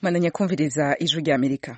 mwananya kumviriza ijwi rya amerika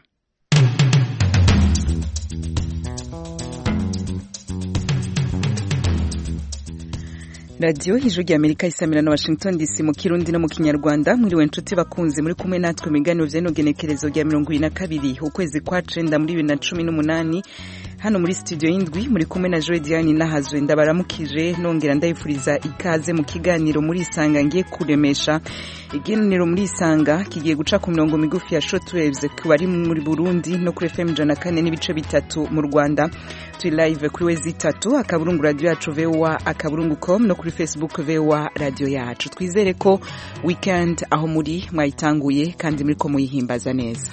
radiyo ijwi rya amerika isamira na washington dc mu kirundi no mu kinyarwanda mwiriwe nshuti bakunzi muri kumwe natwe mu biganiro vy'inogenekerezo rya mirongo ibiri na kabiri ukwezi kwa cenda muri bibiri na cumi n'umunani hano muri studio y'indwi muri kumwe na joe diane nahazwe ndabaramukije nongera ndayifuriza ikaze mu kiganiro muri isanga ngiye kuremesha ikiganiro muri isanga kigiye guca ku mirongo migufi ya shortwaves ku bari muri burundi no kuri fm ijana kane n'ibice bitatu mu rwanda turi live kuri wezi itatu akaburungu radio yacu voa akaburungu com no kuri facebook voa radio yacu twizere ko weekend aho muri mwayitanguye kandi muriko muyihimbaza neza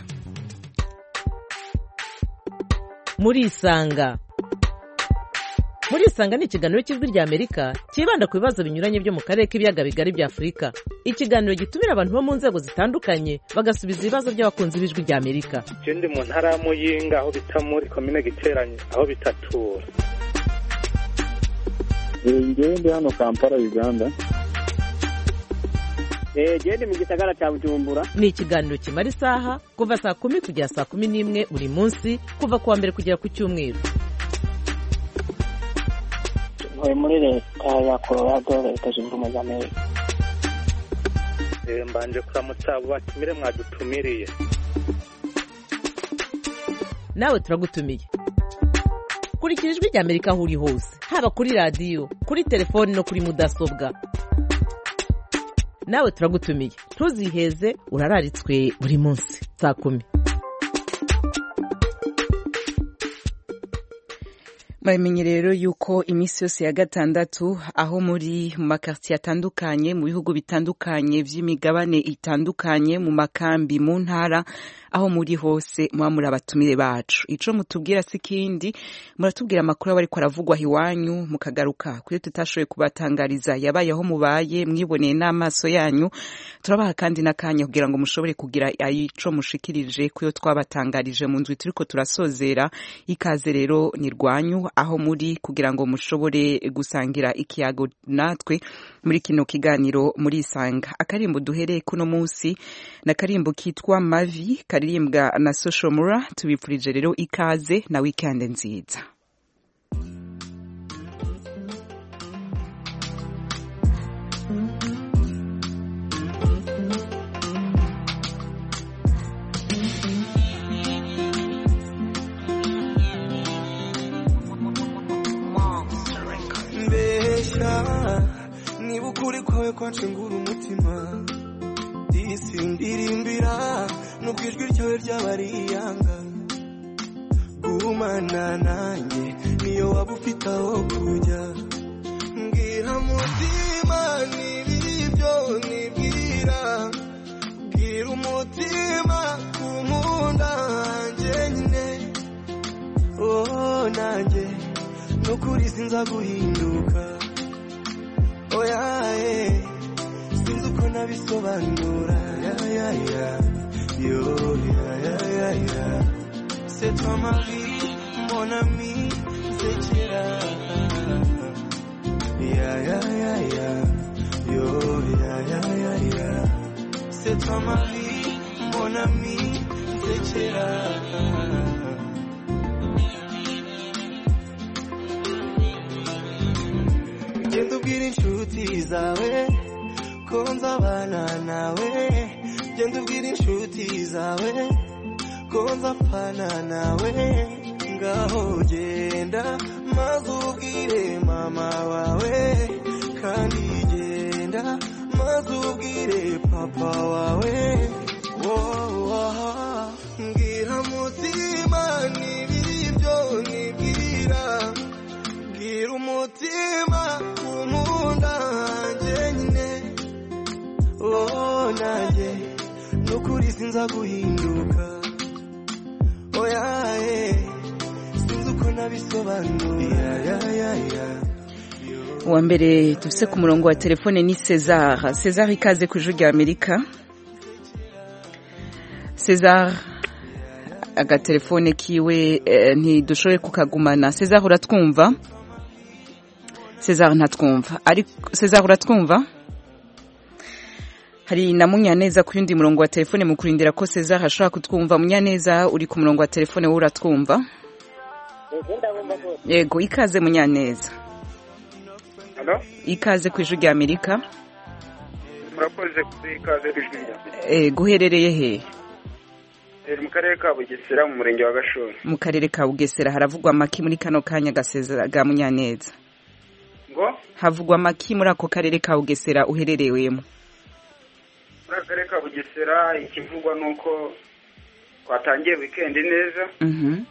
muri isanga muri isanga ni ikiganiro cy'ijwi rya amerika cyibanda ku bibazo binyuranye byo mu karere k'ibiyaga bigari bya afurika ikiganiro gitumira abantu bo mu nzego zitandukanye bagasubiza ibibazo by'abakunzi b'ijwi rya amerika je ndi mu ntara ya muyinga aho bita muri komine giteranye aho bitatura ngewe ndi hano kampala uganda gende mu gisagara cya bujumbura ni ikiganiro kimara isaha kuva saa kumi kugera saa kumi n'imwe buri munsi kuva ku wa mbere kugera ku cyumweru ntuye muri leta ya colorado leta zunze ubumwe za amerika Eh, mbanje kuramutsa abo batumire mwadutumiriye nawe turagutumiye kurikira ijwi rya amerika aho uri hose haba kuri radiyo kuri telefoni no kuri mudasobwa nawe turagutumiye ntuziheze urararitswe buri munsi saa kumi muramenye rero yuko iminsi yose ya gatandatu aho muri mu makartiye atandukanye mu bihugu bitandukanye vy'imigabane itandukanye mu makambi mu ntara aho muri hose muba muri abatumire bacu ico mutubwira si kindi muratubwira amakuru aba ariko aravugwa iwanyu mukagaruka kuyo tutashoboye kubatangariza yabaye aho mubaye mwiboneye n'amaso yanyu turabaha kandi n'akanya kugira ngo mushobore kugira ico mushikirije kuyo twabatangarije mu ndwi turiko turasozera ikaze rero ni rwanyu aho muri kugira ngo mushobore gusangira ikiyago natwe muri kino kiganiro muri isanga akarimbo duhereye kuno munsi na karimbo kitwa mavi karirimbwa na social mura tubipfurije rero ikaze na weekend nziza mbesha niba ukuri kwawe kwacengura umutima disi ndirimbira nubwo ijwi ryawe ryaba riyanga gumana nanjye niyo waba ufite aho kujya mbwira mutima n'ibiri byo nibwira bwira umutima kumunda hanjye nyine oh nanjye nukuri sinza guhinduka oya eh, sinzi uko nabisobanura ya ya ya yo ya ya ya ya c'est toi ma vie mon ami nsekera ya ya ya ya yo ya ya ya ya c'est toi ma vie mon ami nsekera genda ubwira inshuti zawe ko nzabana nawe genda ubwira inshuti zawe ko nzapfana nawe ngaho genda maze ubwire mama wawe kandi genda maze ubwire papa wawe woah mbwira mutima n'ibiri byo nibwira bwira umutima kumunda hanjye nyine oh nanjye nukuri sinza guhinduka oya eh, sinzi uko nabisobanura ya ya ya uwa mbere dufise ku murongo wa telefone ni cesar cesar ikaze ku ijwi rya amerika cesar agatelefone kiwe eh, ntidushoboye kukagumana cesar uratwumva cesar ntatwumva ariko cesar uratwumva hari na munyaneza ku yundi murongo wa telefone mu kurindira ko Cesar ashobora kutwumva munyaneza uri ku murongo wa telefone wowe uratwumva yego ikaze munyaneza halo ikaze ku ijwi rya amerika murakoze kuri ikaze ijwi rya Eh, guherereye he mbere mu karere ka bugesera mu murenge wa gashora mu karere ka bugesera haravugwa amaki muri kano kanya gasezera ga munyaneza ngo havugwa amaki muri ako karere ka bugesera uhererewemo muri aka karere ka bugesera ikivugwa ni uko twatangiye wikendi neza Mhm.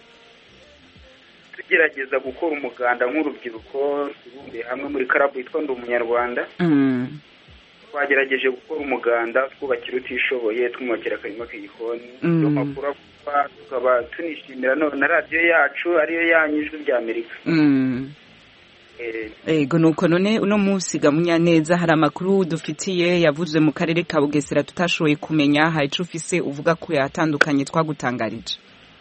tugerageza gukora umuganda nk'urubyiruko tubumbiye hamwe muri karabu yitwa ndi umunyarwanda Mm. twagerageje gukora umuganda twubakira utishoboye twumubakira akarima k'igikoni Mm. ayo makuru avuga tukaba tunishimira none na radiyo yacu ariyo yanyu ijwi rya amerika Mm. Eh, Ego nuko none uno munsi ga munyaneza hari amakuru dufitiye yavuzwe mu karere ka Bugesera tutashoboye kumenya hari ico ufise uvuga ko yatandukanye twagutangarije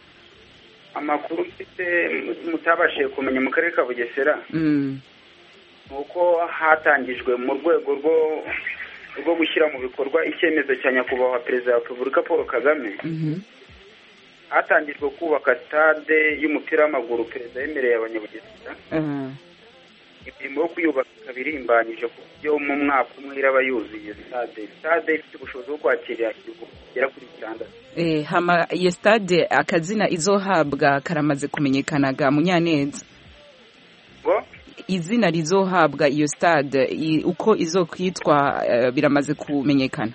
amakuru mfite mutabashije kumenya mu karere ka bugesera Mm. ni uko hatangijwe mu rwego rwo rwo gushyira mu bikorwa icyemezo cya nyakubahwa perezida wa repubulika paul kagame Mhm. hatangijwe kubaka stade y'umupira w'amaguru perezida yemereye abanyabugesera Ah. imirimo yo kuyubaka ikaba irimbanyije ku buryo mu mwaka umwe iraba yuzuye stade stade ifite ubushobozi bwo kwakira ibihumbi bigera kuri bitandatu Eh, hama iyo stade akazina izohabwa karamaze kumenyekana ga munyaneza ngo izina rizohabwa iyo stade i- uko izokwitwa eh, biramaze kumenyekana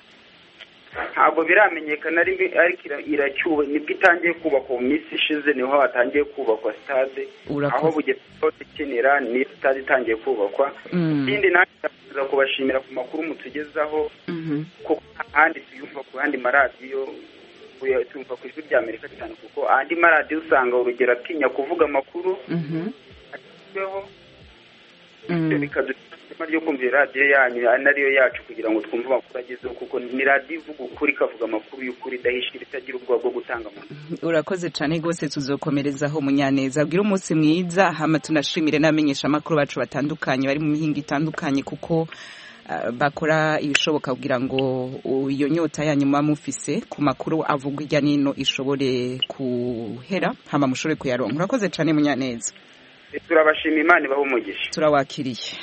ntabwo biramenyekana ariko ariko ira- iracyuwe nibwo itangiye kubakwa mu minsi ishize niho hatangiye kubakwa stade Urakoze. aho bugesera hose ikenera niyo stade itangiye kubakwa Mm. ikindi nanjye ndakomeza kubashimira ku makuru mutugezaho Mhm. kuko ahandi tuyumva ku yandi maradiyo kuya- tuyumva ku ijwi rya amerika cyane kuko andi maradiyo usanga urugero atinya kuvuga amakuru Mhm. agezweho Mm. ibyo bikaduha ishema ryo kumva iyo radiyo yanyu ari nariyo yacu kugira ngo twumve amakuru agezweho kuko ni radiyo ivuga ukuri ikavuga amakuru y'ukuri idahishira itagira ubwoba bwo gutanga amakuru urakoze cyane rwose tuzokomerezaho munyaneza ubwire umunsi mwiza hama tunashimire n'abamenyesha amakuru bacu batandukanye bari mu mihinga itandukanye kuko ah, bakora ibishoboka kugira ngo u- iyo nyota yanyu muba mufise ku makuru avugwa hirya n'ino ishobore kuhera hama mushobore kuyaronka urakoze cyane munyaneza turabashima imana ibaha umugisha turawakiriye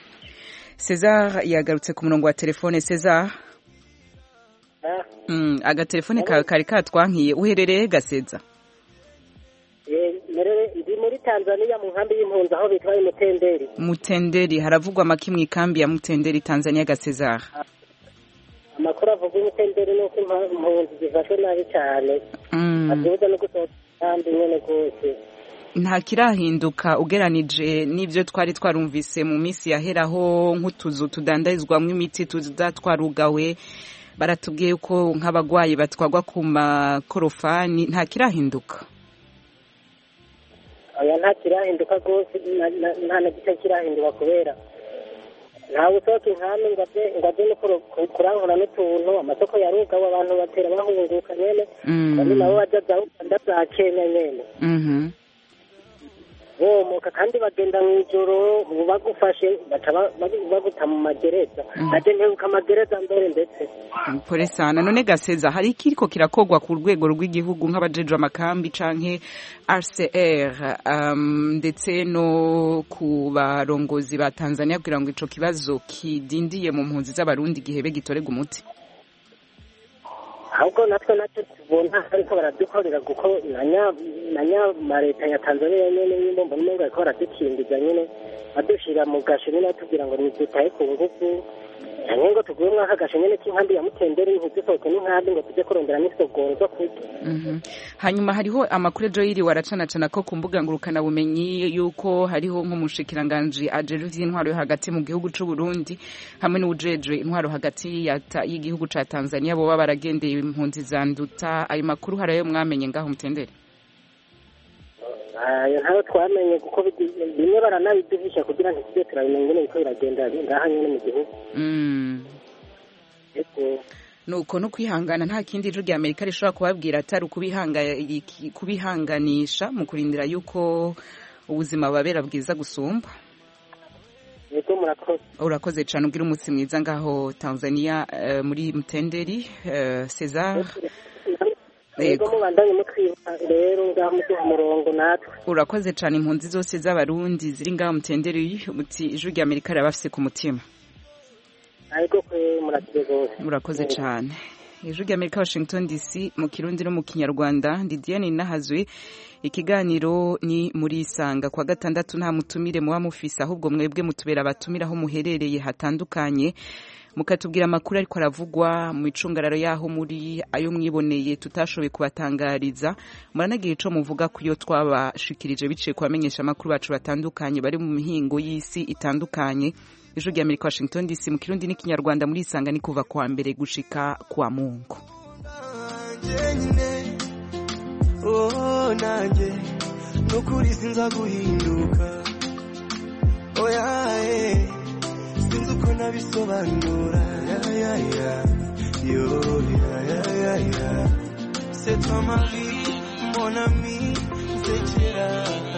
cesar yagarutse ku murongo wa telefone cesar mm, agatelefone kawe kari katwankiye uherereye gaseza ndi muri tanzania mu nkambi y'impunzi aho bitwa imutenderi mutenderi haravugwa amaki mu ikambi ya mutenderi tanzania gasezara amakuru avuga imutenderi ni uko impa- impunzi zifashwe nabi cyane Mm. azibuza no gusohoka kandi nyine rwose nta kirahinduka ugeranije n'ibyo twari twarumvise mu minsi yaheraho nk'utuzu tudandarizwamo imiti tuza twarugawe baratubwiye ko nk'abagwayi batwagwa ku makorofani nta kirahinduka oya nta kirahinduka rwose na- na- nta na gito kirahinduka kubera ntawe usohoka inkambi ngo aje ngo aje no kuro- ku- kurangura n'utuntu amasoko yarugawe abantu batera bahunguka nyene Mm. bamwe nabo baja za uganda za kenya nyene Mhm. bomoka kandi bagenda mu ijoro bagufashe baca ba- bagu- baguta mu magereza aje ntebuka amagereza mbere ndetse pole sana none gaseza hari ikiriko kirakogwa ku rwego rw'igihugu nk'abajejwe amakambi canke RCR um, ndetse no ku barongozi ba Tanzania kugira ngo ico kibazo kidindiye mu mpunzi z'abarundi gihebe gitorega umuti ahubwo natwe natwe tubona ariko baradukorera kuko na nya- na nya leta ya tanzania nyene nyine mbona umengo bariko baradukingiza nyene badushira mu gasho nyene batubwira ngo nidutahe ku ngufu canke ngo tuguye mwaka gasho nyene k'inkambi ya mutenderi ntidusohoke n'inkambi ngo tuje kurondera n'isogoro zo kurya Mhm. hanyuma hariho amakuru ejo yiriwe aracanacana ko ku mbuga ngurukana bumenyi yuko hariho nk'umushikiranganji ajejwe ivy'intwaro yo hagati mu gihugu c'u Burundi hamwe n'uwujejwe intwaro hagati ya ta- y'igihugu ca Tanzania boba baragendeye impunzi za nduta ayo makuru harayo mwamenye ngaho mutendere ayo ntayo twamenye kuko bidi- bimwe baranabiduhisha kugira ngo tujye turabimenya ingene biriko biragenda ngaha nyene mu gihugu Mm. Ego. nuko no kwihangana nta kindi ijwi rya amerika rishobora kubabwira atari ukubihanga- iki- kubihanganisha mu kurindira yuko ubuzima bubabera bwiza gusumba yego murakoze urakoze cyane ubwira umunsi mwiza ngaho tanzania eh, muri mutenderi eh, cesar yego Yego. mubandanye mutwibuka rero ngaho muduha umurongo natwe urakoze cyane impunzi zose z'abarundi ziri ngaho mutenderi uti ijwi rya amerika rirabafise ku mutima ariko kwe murakire rwose urakoze cyane ijwi rya amerika washington dc mu kirundi no mu kinyarwanda ndi diane nahazwe ikiganiro ni muri isanga kwa gatandatu nta mutumire muba mufise ahubwo mwebwe mutubera abatumire aho muherereye hatandukanye mukatubwira amakuru ariko aravugwa mu icungararo y'aho muri ayo mwiboneye tutashoboye kubatangariza muranagira ico muvuga ku yo twabashikirije biciye ku bamenyesha amakuru bacu batandukanye bari mu mihingo y'isi itandukanye ijwi rya amerika washington dc mu kirundi n'ikinyarwanda muri isanga ni kuva kwa mbere gushika kwa mungu njyenyine oh nanjye nukuri sinza guhinduka oya eh, sinzi uko nabisobanura ya ya ya yo ya ya ya ya c'est toi ma vie mon ami nsekera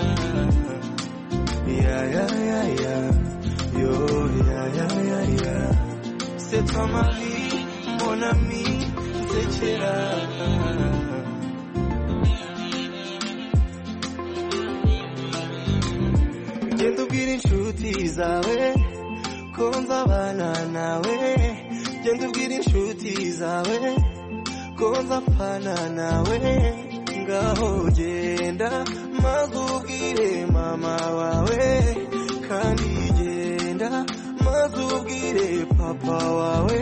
ya ya ya ya yo ya ya ya ya c'est toi ma vie mon ami nsekera genda ubwira inshuti zawe ko nzabana nawe genda ubwira inshuti zawe ko nzapfana nawe ngaho genda maze ubwire mama wawe kandi genda maze ubwire papa wawe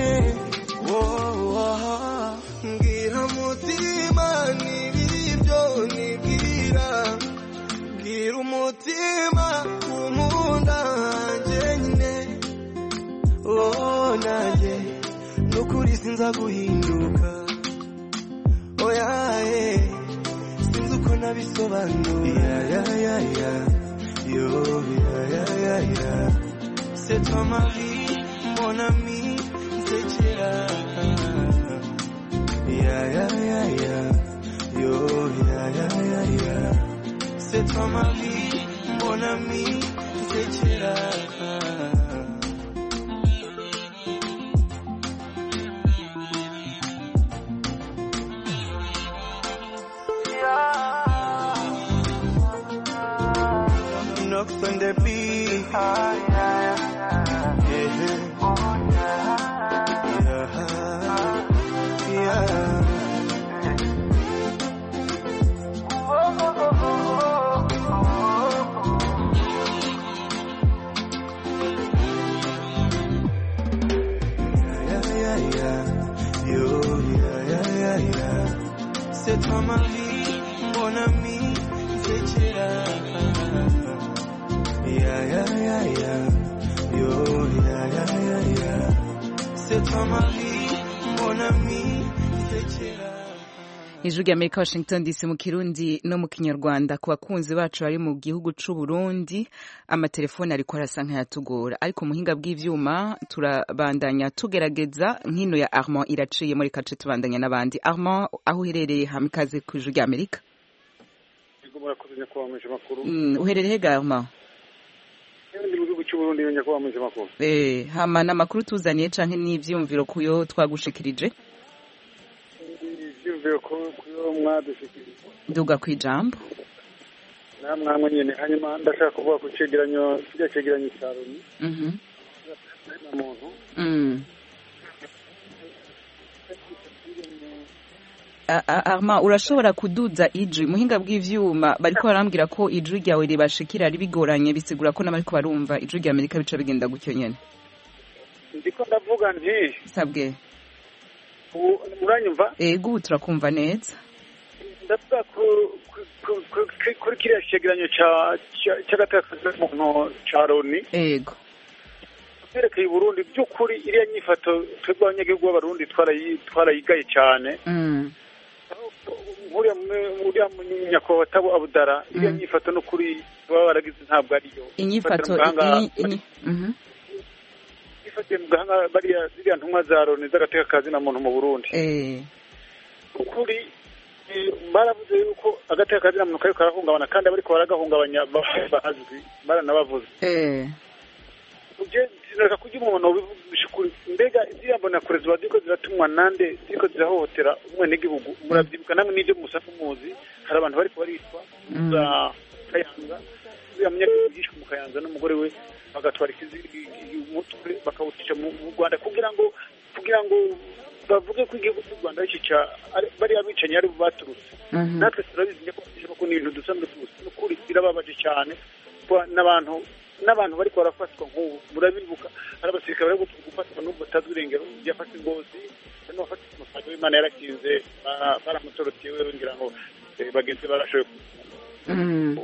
wowa mbwira mutima n'ibibyo nibwira bwira umutima umunda njyenyine oh nanjye nukuri sinza guhinduka oya eh, sinzi uko nabisobanura ya ya ya yo ya ya ya ya c'est toi ma vie mon ami nsekera ya ya ya ya yo ya ya ya ya c'est toi ma vie mon ami nsekera knocks on the beat. Yeah. Yeah. Yeah. Yeah, yeah, yeah. Yo, yeah, yeah, yeah, yeah. C'est toi ma vie, mon ami, nsekera. Yeah, yeah, yeah, yeah. Yo, yeah, yeah, yeah, yeah. C'est toi ma vie, mon ami, nsekera. ijwi rya amerika washington dc mu kirundi no mu kinyarwanda ku bakunzi bacu bari mu gihugu c'u burundi amatelefoni ariko arasa nk'ayatugora ariko mu buhinga bw'ivyuma turabandanya tugerageza nkino ya armand iraciye muri kace tubandanya n'abandi armand aho uherereye hamwe ikaze ku ijwi rya amerika Yego murakoze nyakubahwa muje makuru. Mm, uherereye hega armand Ndi mu gihugu cy'u Burundi nyakubahwa muje makuru. Eh, hama n'amakuru tuzaniye canke n'ivyumviro kuyo twagushikirije Ivyumviro ko kuyo mwadushikirije. duga kw'ijambo Namwe nyene hanyuma ndashaka kuvuga ku cegeranyo kirya cegeranyo cya Loni Mhm. na muntu. Mm. A- a- Arma urashobora kuduza ijwi muhinga bw'ivyuma bariko barambwira ko ijwi ryawe ribashikira ari bigoranye bisigura ko n'abariko barumva ijwi rya Amerika bica bigenda gutyo nyene Ndiko ndavuga nti sabwe ubu muranyumva ego ubu turakumva neza ndavuga ku- ku- ku- ku- ku- kuri kiriya cegeranyo ca- ca- c'agatakaza muntu ca Loni ego yerekeye Burundi by'ukuri iriya nyifato twebwe abanyagihugu b'abarundi twarayi- twarayigaye cyane Mm. nkuriya mu- uriya munyakubahwa Tabo Abudara iriya Mm. nyifato n'ukuri baba baragize ntabwo ariyo inyifato Ifatira mu gahanga- i- inyi- mhm. ifatiye mu gahanga bariya ziriya ntumwa za Loni z'agatekakazi na muntu mu Burundi Eh, ukuri eh, baravuze yuko agatekakazi na muntu kariko karahungabana kandi abariko baragahungabanya ba- bazwi baranabavuze eh, uje zireka kurya umuntu bivugisha ukuri mbega ziriya mbonakure ziba ziriko ziratumwa nande ziriko zirahohotera umwenegihugu muravyibuka namwe n'ivyo musanzwe muzi hari abantu bariko baricwa za kayanza uriya munyagihugu yishwe mu kayanza n'umugore we bagatwara ikizi- umutwe bakawucisha mu mu rwanda kugira ngo kugira ngo bavuge ko igihugu cy'u rwanda ari cyo ca- ari- bariya bicanyi ari bo baturutse Mhm. natwe turabizi nyako ko ni ibintu dusanzwe tuzi ni ukuri birababaje cyane kuba n'abantu n'abantu bariko barafatwa nk'ubu murabibuka hari abasirikare bari gufatwa n'ubu batazwi irengero yafashe ingozi hari n'uwafashe umusaga w'imana yarakinze bara- baramutoroteye wewe ngira ngo eh, bagenzi be barashoboye Mhm.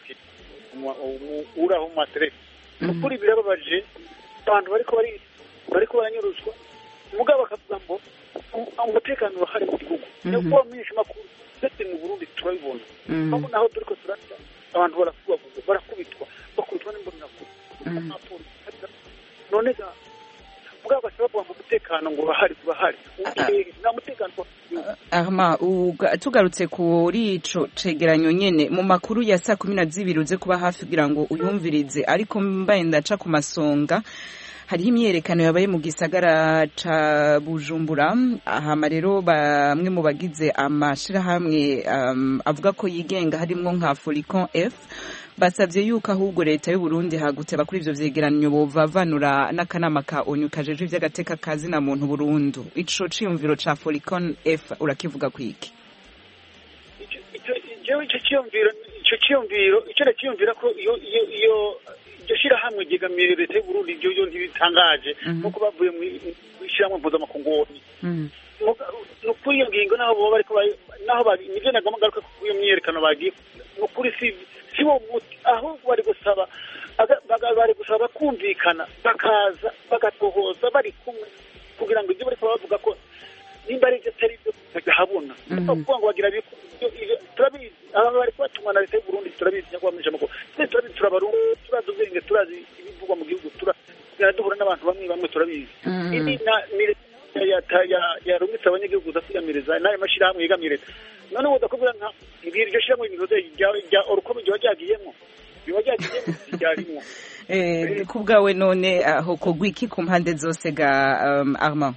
uraho mu materesi ni Mhm. ukuri birababaje abantu bariko bari bariko baranyuruzwa mugabo bakavuga ngo um- umutekano urahari mu gihugu niyo Mhm. kuba mwinshi makuru ndetse mu burundi turabibona Mhm. aho naho turiko turarya abantu barakubagurwa barakubitwa bakubitwa n'imbonerakungu Mhm. Abapolisi, none ga mugabo bashobora kuvuga ngo umutekano ngo urahari urahari Ugiye, nta mutekano uba mu gihugu. Arma uga- tugarutse kuri ico cegeranyo nyene mu makuru ya saa kumi na zibiri uze kuba hafi kugira ngo uyumvirize ariko mbaye ndaca ku masonga hariho imyerekano yabaye mu gisagara ca bujumbura hama rero bamwe mu bagize amashirahamwe um, avuga ko yigenga harimwo nka Folicon F basavye yuko ahubwo leta y'u Burundi hagutse bakuri ivyo vyegeranyo bovavanura n'akanama ka ONU kajeje ivy'agateka kazi na muntu Burundu ico ciyumviro ca Folicon F urakivuga kwiki Ico- ico- jewe ico ciyumviro ico ciyumviro ico nakiyumvira ko iyo iyo iyo iryo shirahamwe ryegamiye leta y'uburundi ibyo yo ntibitangaje Mhm. nkuko bavuye mw'ishirahamwe mpuzamakungu Mm. ni ukuri iyo ngingo naho boba bariko ba- naho bari nivyo nagomba ngaruka ku iyo myiyerekano bagiye ni ukuri si si wo muti ahubwo bari gusaba aga- baga- bari gusaba bakumvikana bakaza bagatohoza bari kumwe kugira ngo ibyo bariko bavuga ko nimba ari ibyo atari byo bagahabona Mhm. kuvuga ngo bagira biku- ibyo- ibyo- turabizi aba bariko batumwa na leta y'uburundi turabizi nyakubahwa amakuru twese turabizi turabarundi turazi ubwenge turazi ibivugwa mu gihugu tugenda duhura n'abantu bamwe bamwe turabizi Mhm. Ibi na- ni leta ya- ya- ya- yarumitse abanyagihugu udasigamiriza n'ayo mashyirahamwe yegamiye leta none ubu udakubwira nka ibi iryo shyirahamwe ibintu rya orukomo ryoba ryagiyemo ryoba ryagiyemo ryarimwo Eh, ku bwawe none aho kogwa iki ku mpande zose ga um, Armand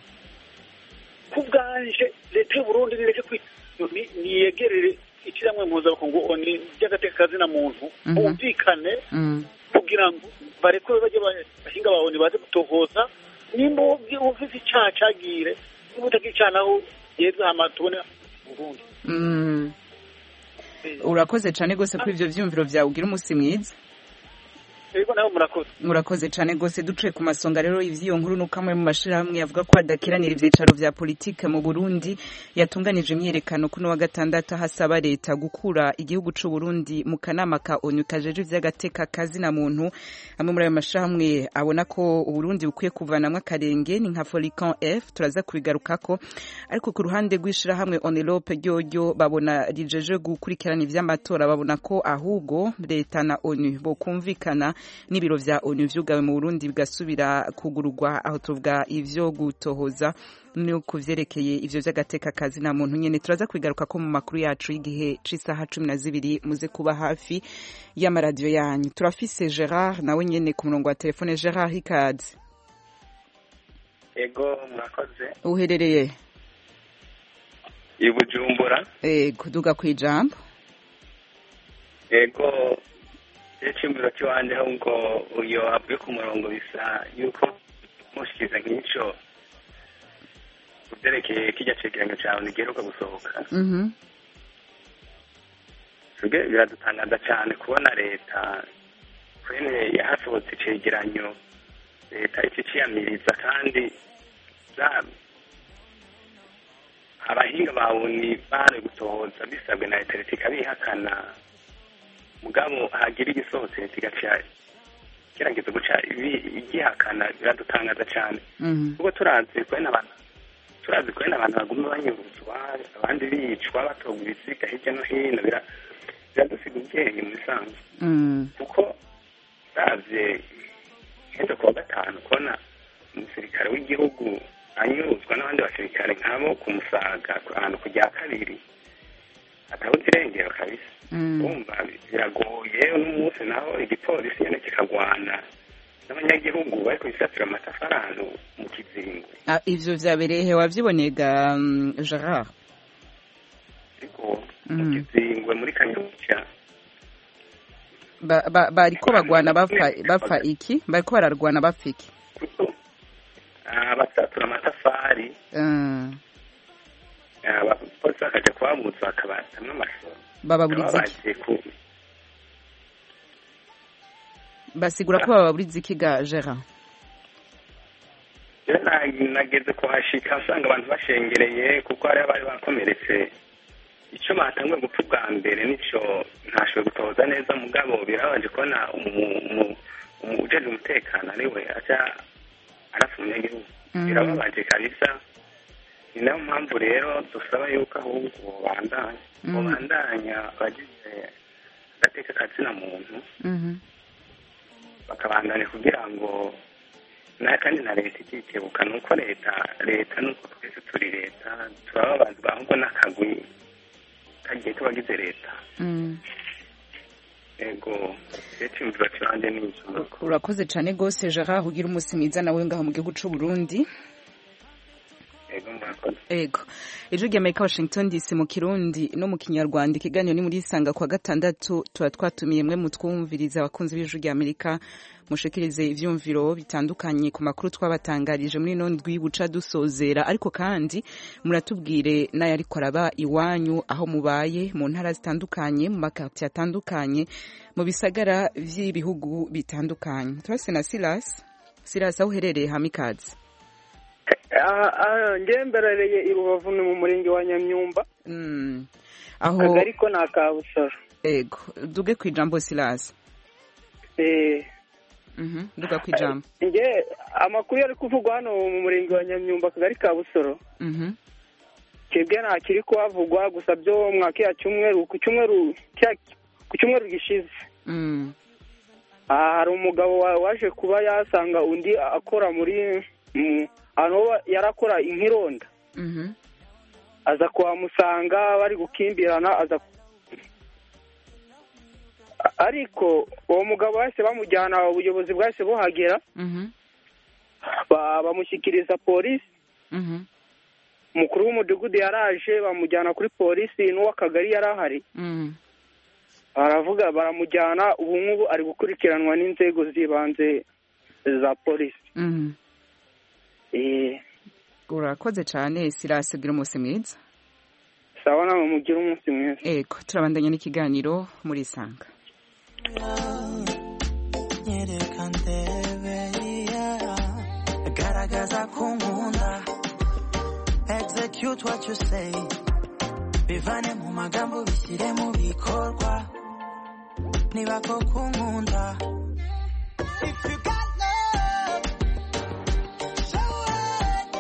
ku bwanje leta y'uburundi nireke kwita ni- niyegerere ishyirahamwe mpuzamakungu oni ry'agateka kazina muntu Mhm. bumvikane Mm. kugira ngo barekure bajye ba- bahinga babone baze gutohoza nimba ufise icaha cagire niba utagira icaha naho yeze hama tubone uburundi Mm. urakoze cane gose kuri ivyo vyumviro vyawe ugira umusi mwiza ego naho murakoze murakoze cane gose duciye ku masonga rero ivy'iyo nkuru nuko amwe mu mashirahamwe yavuga ko adakiranira ivyicaro vya politike mu Burundi yatunganije imyiyerekano kuno wa gatandatu hasaba leta gukura igihugu c'u Burundi mu kanama ka ONU kajeje ivy'agateka kazi na muntu amwe muri ayo mashirahamwe abona ko Uburundi bukwiye kuvanamwo akarenge ni nka Folicon F turaza kubigarukako ariko ku ruhande rw'ishirahamwe Onelope ryoryo babona rijeje gukurikirana ivy'amatora babona ko ahubwo leta na ONU bokumvikana n'ibiro vya ONU vyugawe mu Burundi bigasubira kugururwa aho tuvuga ivyo gutohoza no kuvyerekeye ivyo vy'agateka kazi na muntu nyene turaza kwigaruka ko mu makuru yacu y'igihe c'isaha cumi na zibiri muze kuba hafi y'amaradiyo yanyu turafise Gerard nawe nyene ku murongo wa telefone Gerard ikaze ego murakoze uherereye i bujumbura eh kuduga kwijambo ego icyumviro cy'iwanjye ahubwo uyo avuye ku murongo bisa yuko mushyikiza nk'icyo ku byerekeye kijya cegeranyo cyawe ntigiheruka gusohoka mhm twebwe biradutangaza cyane kubona leta kwene yahasohotse icegeranyo leta ikiciyamiriza kandi za- abahinga bawe ni bari gutohoza bisabwe na leta leta ikabihakana mugabo hagira igisohotse leta igaca gerageza guca ibi- igihakana biradutangaza cyane mhm kuko turazi kwene abantu turazi kwene abantu baguma banyuruzwa abandi bicwa batogwa ibisiga hirya no hino bira- biradusiga ubwenge mu bisanzwe mhm kuko uravye nk'ejo kuwa gatanu kubona umusirikare w'igihugu anyuruzwa n'abandi basirikare nk'abo ku musaga ahantu ku rya kabiri atabuze irengero kabisa mhm urumva biragoye uno munsi naho igipolisi nyene kikagwana n'abanyagihugu bari kubisatira amatafari ahantu mu kizingo Ah, ivyo vyabereye he wavyiboneye ga mm, gerard ariko mu Mhm. kizingwe muri kanyuca Ba- ba- bariko bagwana bapfa bapfa iki bariko bararwana bapfa iki kuko ah, basatura amatafari Ah, ah, abapolisi bakaja kubabuza bakabatamwo amasoro bababuriza iki babaje ku basigura ko bababuriza iki ga gerard rero na- nageze kuhashika usanga abantu bashengereye kuko hari abari bakomeretse icyo batanguye gupfa ubwa mbere nicyo ntashoboye gutoza neza mugabo birabaje kubona umu- umu- umu- ujejwe umutekano ariwe aja arapfa umunyagihugu Mm. birababaje kabisa ni nayo mpamvu rero dusaba yuko ahubwo bandanya Mm. babandanya abagize agateka kazina muntu Mhm. bakabandanya kugira ngo na kandi na leta ikikebuka ni uko leta leta nuko twese turi leta turaba abantu ahubwo n'akagwi kagiye tubagize leta Mm. ego rero cyumvira kibanze n'inzu urakoze cyane rwose gerard ugira umunsi mwiza nawe ngaho mu gihugu cy'u burundi ego murakoze ego ijwi ry'amerika washington dc mu kirundi no mu kinyarwanda ikiganiro ni muri isanga kwa gatandatu tuba twatumiye mwe mutwumviriza abakunzi b'ijwi ry'amerika mushikirize ivyumviro bitandukanye ku makuru twabatangarije muri ino ndwi buca dusozera ariko kandi muratubwire n'ayo ariko araba iwanyu aho mubaye mu ntara zitandukanye mu makartiye atandukanye mu bisagara vy'ibihugu bitandukanye turase na silas silas aho uherereye hamikazi ngewe mberereye i rubavu ni mu murenge wa nyamyumba Mm. aho akagari ko ni aka busoro ego duge ku ijambo silas Eh, Mhm, duga ku ijambo nge amakuru yari kuvugwa hano mu murenge wa nyamyumba akagari ka busoro Mhm, kibwe nta kiri kuhavugwa gusa byo mwaka cyumweru ku cyumweru cya- ku cyumweru gishize mm, aha hari umugabo wa- waje kuba yasanga undi akora muri mu- ahantu ho yari akora nk'ironda mhm, aza kuhamusanga bari gukimbirana aza A- ariko uwo mugabo bahise bamujyana ubuyobozi bwahise buhagera mhm, ba- bamushyikiriza polisi mhm, umukuru w'umudugudu yaraje bamujyana kuri polisi n'uw'akagari yari ahari mm. baravuga baramujyana ubu ngubu ari gukurikiranwa n'inzego z'ibanze za polisi Mhm. Eh, urakoze cyane silas ugira umunsi mwiza sawa nawe mugire umunsi mwiza ego turabandanya n'ikiganiro muri isanga nyereka ndebe yeah. garagaza ko nkunda execute what you say bivane mu magambo bishyire mu bikorwa niba koko nkunda If you got love, show it.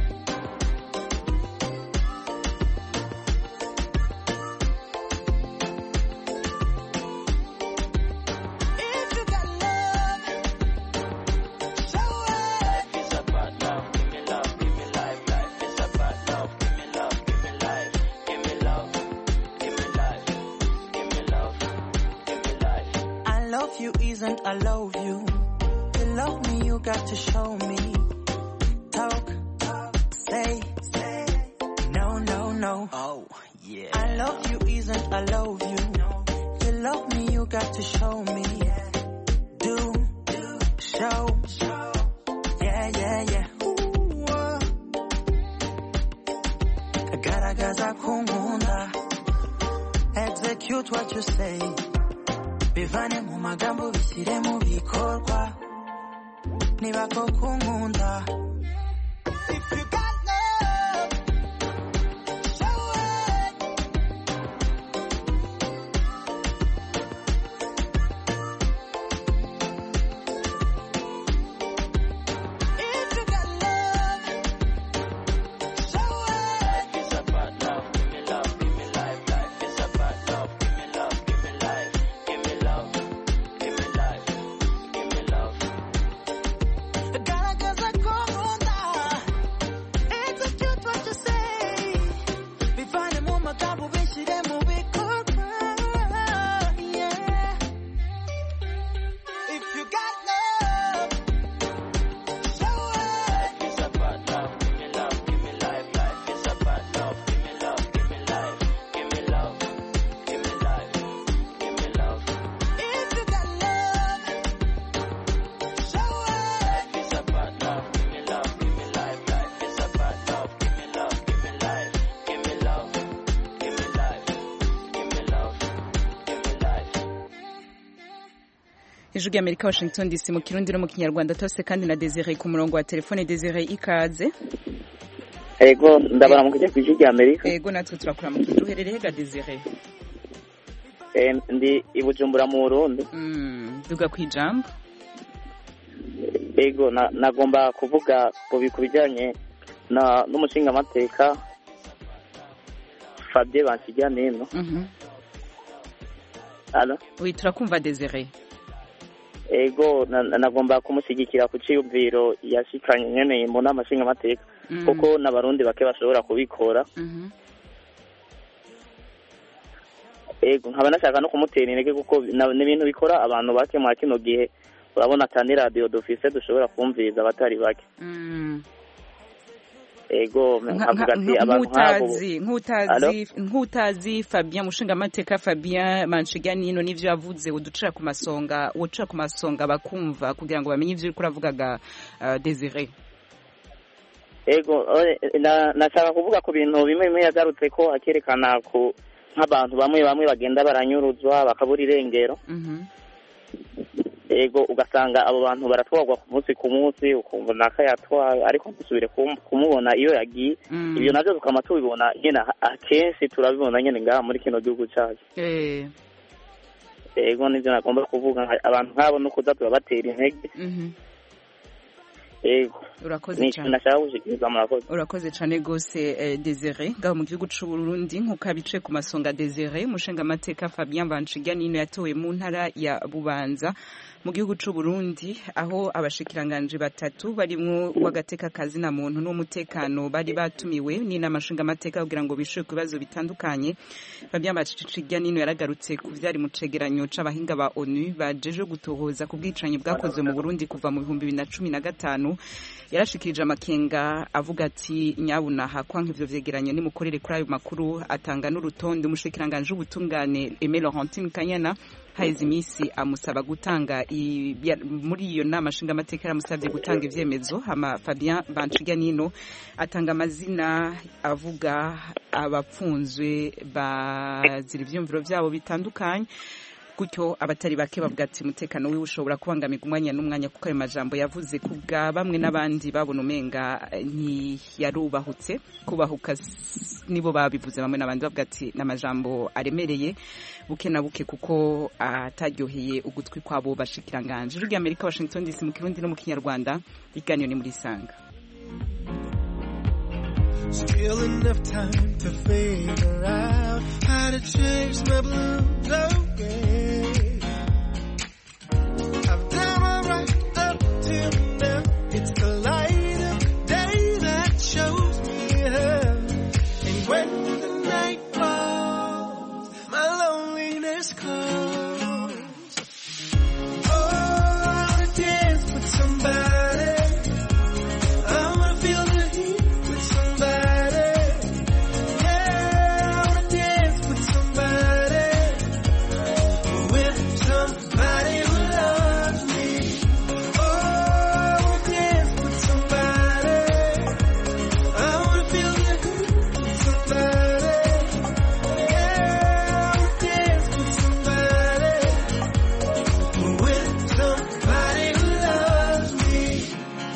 If you got love, show it. Life is about love. Give me love, give me life. Life is about love. Give me love, give me life. Give me love, give me life. Give me love, give me life. I love you isn't I love you. To love me, you got to show me. Talk, talk, say, say. No, no, no. Oh, yeah. I love you isn't I love you. To love me, you got to show me. Do, do, show, show. Yeah, yeah, yeah. Ooh, uh. Garagaza ko nkunda. Execute what you say. Bivane mu magambo bishyire mu bikorwa. Niba koko nkunda. If you got love, show it. If you got love, show it. Life is about love. Give me love, give me life. Life is about love. Give me love, give me life. Give me love, give me life. Give me love. Garagaza ko ijwi ry'amerika washington dc mu kirundi no mu kinyarwanda tose kandi na desire ku murongo wa telefone desire ikaze ego ndabara mu kujya ku ijwi rya amerika ego natwe turakura mu kigo uherereye ga desire Eh, ndi i bujumbura mu burundi Mm, duga ku ijambo ego na- nagomba kuvuga ku bi- ku bijyanye na n'umushingamateka fabien bansiganino Mhm. Alo? oui turakumva desire ego na- na- nagomba kumushyigikira ku cyiyumviro yashikanye nyene mu nama nshingamateka Mm. kuko n'abarundi bake bashobora kubikora Mhm. ego nkaba nashaka no kumutera intege kuko na- ni ibintu bikora abantu bake mwa kino gihe urabona atani radiyo dufise dushobora kumviriza abatari bake Mm. ego Nka- nkavuga nka- ati nka- abantu nk'abo nk'utazi nk'utazi nk'utazi fabien mushingamateka fabien manshiganino n'ivyo yavuze uducira ku masonga ucira ku masonga bakumva kugira ngo bamenye ivyo uriko uravugaga uh, desire ego oe, na- nashaka kuvuga ku bintu bimwe bimwe yagarutse ko akerekana ku nk'abantu bamwe bamwe bagenda baranyuruzwa bakabura irengero Mhm. ego ugasanga abo bantu baratwarwa ku munsi ku munsi ukumva naka yatwaye ariko ntusubire kum- kumubona iyo yagiye Mm. ibyo navyo tukaba tubibona nyene aha- akenshi turabibona nyene ngaha muri kino gihugu cacu Eh. ego nivyo nagomba kuvuga nka- abantu nk'abo no kuza turabatera intege Mhm. ego urakoze ni cyane nashaka gushikiriza murakoze urakoze cyane rwose eh, desire ngaho mu gihugu c'u burundi nk'uko abicaye ku masonga desire umushingamateka fabien banshiganino yatowe mu ntara ya bubanza mu gihugu c'u burundi aho abashikiranganji batatu barimwo uw'agateka kazina muntu n'umutekano bari batumiwe n'inama nshingamateka kugira ngo bishure ku bibazo bitandukanye fabien banshiganino yaragarutse ku vyari mu cegeranyo c'abahinga ba onu bajeje gutohoza ku bwicanyi bwakozwe mu burundi kuva mu bihumbi bibiri na cumi na gatanu yarashikirije amakenga avuga ati nyabunaha kwanka ivyo vyegeranyo nimukorere kuri ayo makuru atanga n'urutonde umushikiranganji w'ubutungane Aimé Laurentine Kanyana haheze iminsi amusaba gutanga i- ya- muri iyo nama nshingamateka yaramusabye gutanga ivyemezo hama Fabien Banshiganino atanga amazina avuga abapfunzwe bazira ivyumviro vyabo bitandukanye gutyo abatari bake bavuga ati umutekano wiwe ushobora kubangamirwa umwanya n'umwanya kuko ayo majambo yavuze ku bwa bamwe n'abandi babona umenga eh, ntiyarubahutse kubahuka s- nibo babivuze bamwe n'abandi bavuga ati ni amajambo aremereye buke na buke kuko ataryoheye ugutwi kwabo bashikiranganje ijwi ry'amerika washington dc mu kirundi no mu kinyarwanda ibiganiro ni muri sanga Still enough time to figure out how to change my blues away. I've done alright up till now. It's the light of day that shows me how. And when the night falls, my loneliness calls. Oh, I wanna dance with somebody. I wanna feel the heat with somebody. Yeah, I wanna dance with somebody. With somebody who loves me. Oh, I wanna dance with somebody. I wanna feel the heat with somebody. Yeah, I wanna dance with somebody. With somebody who loves me.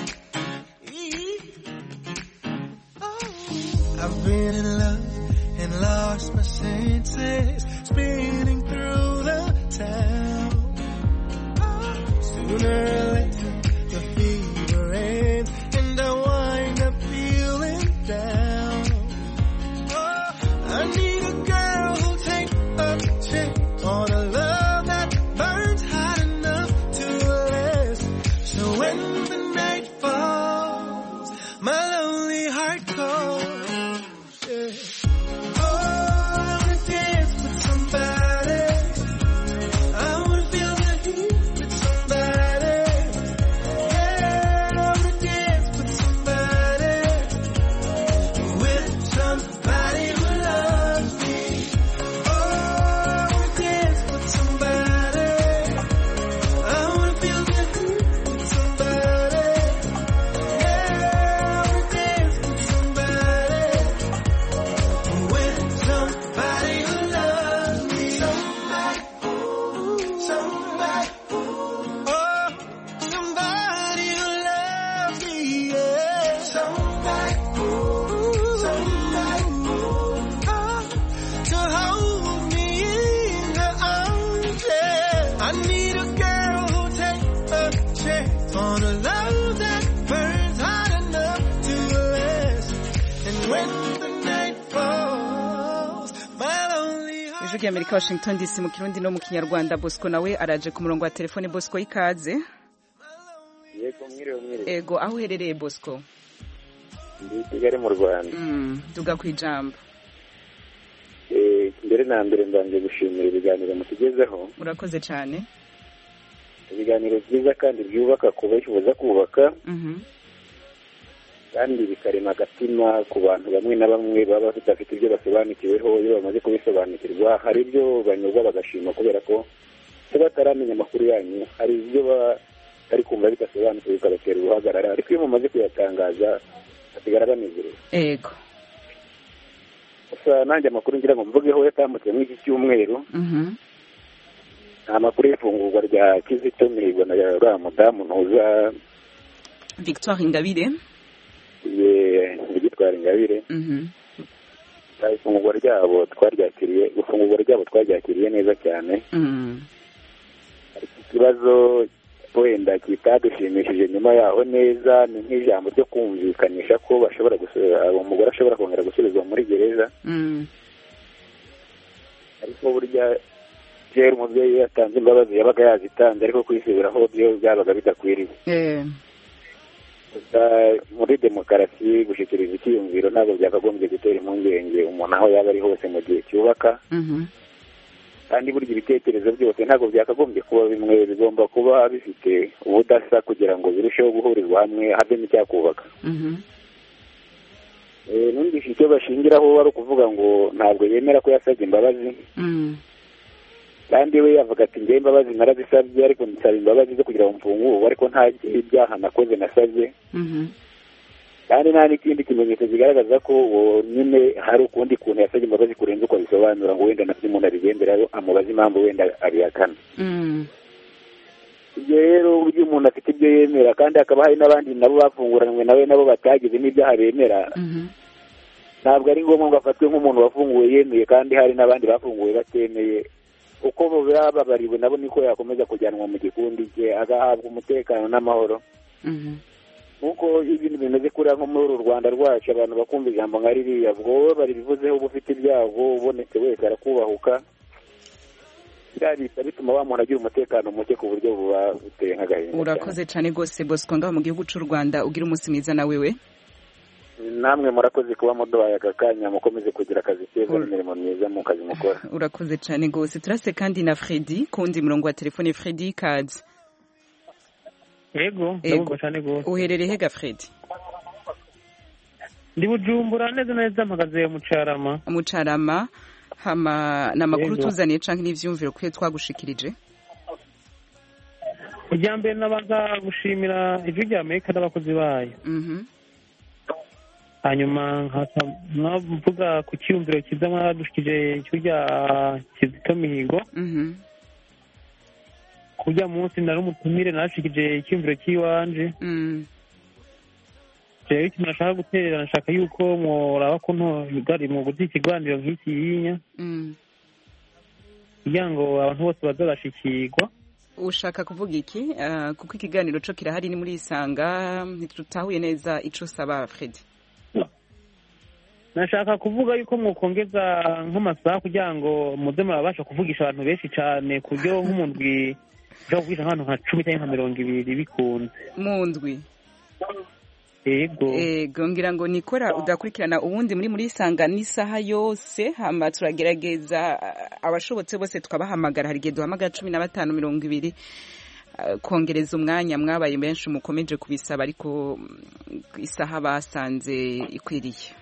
I've been in love and lost my senses, spinning through the town. Sooner or later, the fever ends, and I wind up feeling down. Oh, I need a girl who'll take a chance on a love that burns hot enough to last. So when the night falls, my lonely heart calls. Yeah. Oh, I wanna dance with somebody. I wanna feel the heat with somebody. ijwi ry'amerika washington dc mu kirundi no mu kinyarwanda bosco nawe araje ku murongo wa telefone bosco y'ikaze yego mwiriwe mwiriwe ego aho uherereye bosco ndi i kigali mu rwanda Mm, duga ku ijambo Eh, mbere na mbere mbanje gushimira ibiganiro mutugezeho urakoze cyane ibiganiro byiza kandi byubaka ku bifuza kubaka Mhm. kandi bikarema agatima ku bantu bamwe na bamwe baba badafite ibyo basobanukiweho iyo bamaze kubisobanukirwa hari ibyo banyurwa bagashima kubera ko se bataramenya amakuru yanyu hari ibyo baba bari kumva bidasobanukiwe bikabatera uruhagarara ariko iyo mumaze kuyatangaza basigara banezerewe ego gusa nanjye amakuru ngira ngo mvugeho yatambutse muri iki cyumweru Mhm. ni amakuru y'ifungurwa rya kizito mihigo na uriya mudamu ntuza victoire ingabire ye gitwara ingabire Mhm. ifungurwa ryabo twaryakiriye ifungurwa ryabo twaryakiriye neza cyane Mm. ikibazo wenda kitadushimishije nyuma yaho neza ni nk'ijambo ryo kumvikanisha ko bashobora gusu- umugore ashobora kongera gusubizwa muri gereza Mm. ariko burya kera umubyeyi iyo yatanze imbabazi yabaga yazitanze ariko kwisubiraho byo byabaga bidakwiriye Eh. gusa muri demokarasi gushyikiriza icyiyumviro ntabwo byakagombye gutera impungenge umuntu aho yaba ari hose mu gihe cyubaka Mhm. kandi burya ibitekerezo byose ntabwo byakagombye kuba bimwe bigomba kuba bifite ubudasa kugira ngo birusheho guhurizwa hamwe havemo icyakubaka Mhm. Eh, numvise icyo bashingiraho ari ukuvuga ngo ntabwo yemera ko yasabye imbabazi Mm. kandi we yavuga ati ngewe imbabazi narazisabye ariko nsaba imbabazi zo kugira ngo mfungurwe ariko nta ibyaha nakoze nasabye Mhm. kandi nta n'ikindi kimenyetso kigaragaza ko uwo nyine hari ukundi kuntu yasabye imbabazi kurenza uko abisobanura ngo wenda nabyo umuntu abigenderaho amubaza impamvu wenda abihakana Mm. ibyo rero uburyo umuntu afite ibyo yemera kandi hakaba hari n'abandi nabo bafunguranywe nawe nabo batagize n'ibyaha bemera Mhm. ntabwo ari ngombwa ngo afatwe nk'umuntu wafunguwe yemeye kandi hari n'abandi bafunguwe batemeye uko bababariwe nabo niko yakomeza kujyanwa mu gikundi cye agahabwa umutekano n'amahoro Mhm. nk'uko ibintu bimeze kuriya nko muri uru rwanda rwacu abantu bakumva ijambo nka ririya ubwo wowe baribivuzeho uba ufite ibyago ubonetse wese arakubahuka biriya bihita bituma wa muntu agira umutekano muke ku buryo buba buteye nk'agahinda cyane. urakoze cyane rwose bosco ngaho mu gihugu cy'u rwanda ugira umunsi mwiza na wewe namwe murakoze kuba muduhaye aka kanya mukomeze kugira akazi keza n'imirimo myiza mu kazi mukora urakoze cyane rwose turase kandi na fredi kundi murongo wa telefone fredi kazi yego Ego. ndabumva cyane rwose uherereye hega fredi ndi bujumbura neza neza mpagaze mu carama mucarama hama ni amakuru Yego. tuzaniye canke n'ivyumviro kwiye twagushikirije irya mbere nabanza gushimira ijwi rya amerika n'abakozi bayo Mhm. hanyuma nkasa mvuga ku cyiyumviro cyiza mwadushikije ijwi rya kizito mihigo Mhm. kurya munsi nari umutumire narashikije icyiyumviro cy'iwanje Mm. rero ikintu nashaka guterera nashaka yuko mworaba ko ntogari mu guta ikiganiro nk'iki yinya Mm. kugira ngo abantu bose baze barashikirwa ushaka kuvuga iki Ah, kuko ikiganiro co kirahari ni muri isanga ntitutahuye neza ico usaba fredi nashaka kuvuga yuko mwokongeza nk'amasaha kugira ngo muze murabasha kuvugisha abantu benshi cyane ku buryo nk'umundwi ushobora kuvugisha nk'abantu nka cumi cyangwa nka mirongo ibiri bikunze mu ndwi yego ego ngira ngo nikora udakurikirana ubundi muri muri isanga n'isaha yose hama turagerageza ah, abashobotse bose tukabahamagara hari igihe duhamagara cumi na batanu mirongo ibiri ah, kongereza umwanya mwabaye benshi mukomeje kubisaba ariko mm, isaha basanze ikwiriye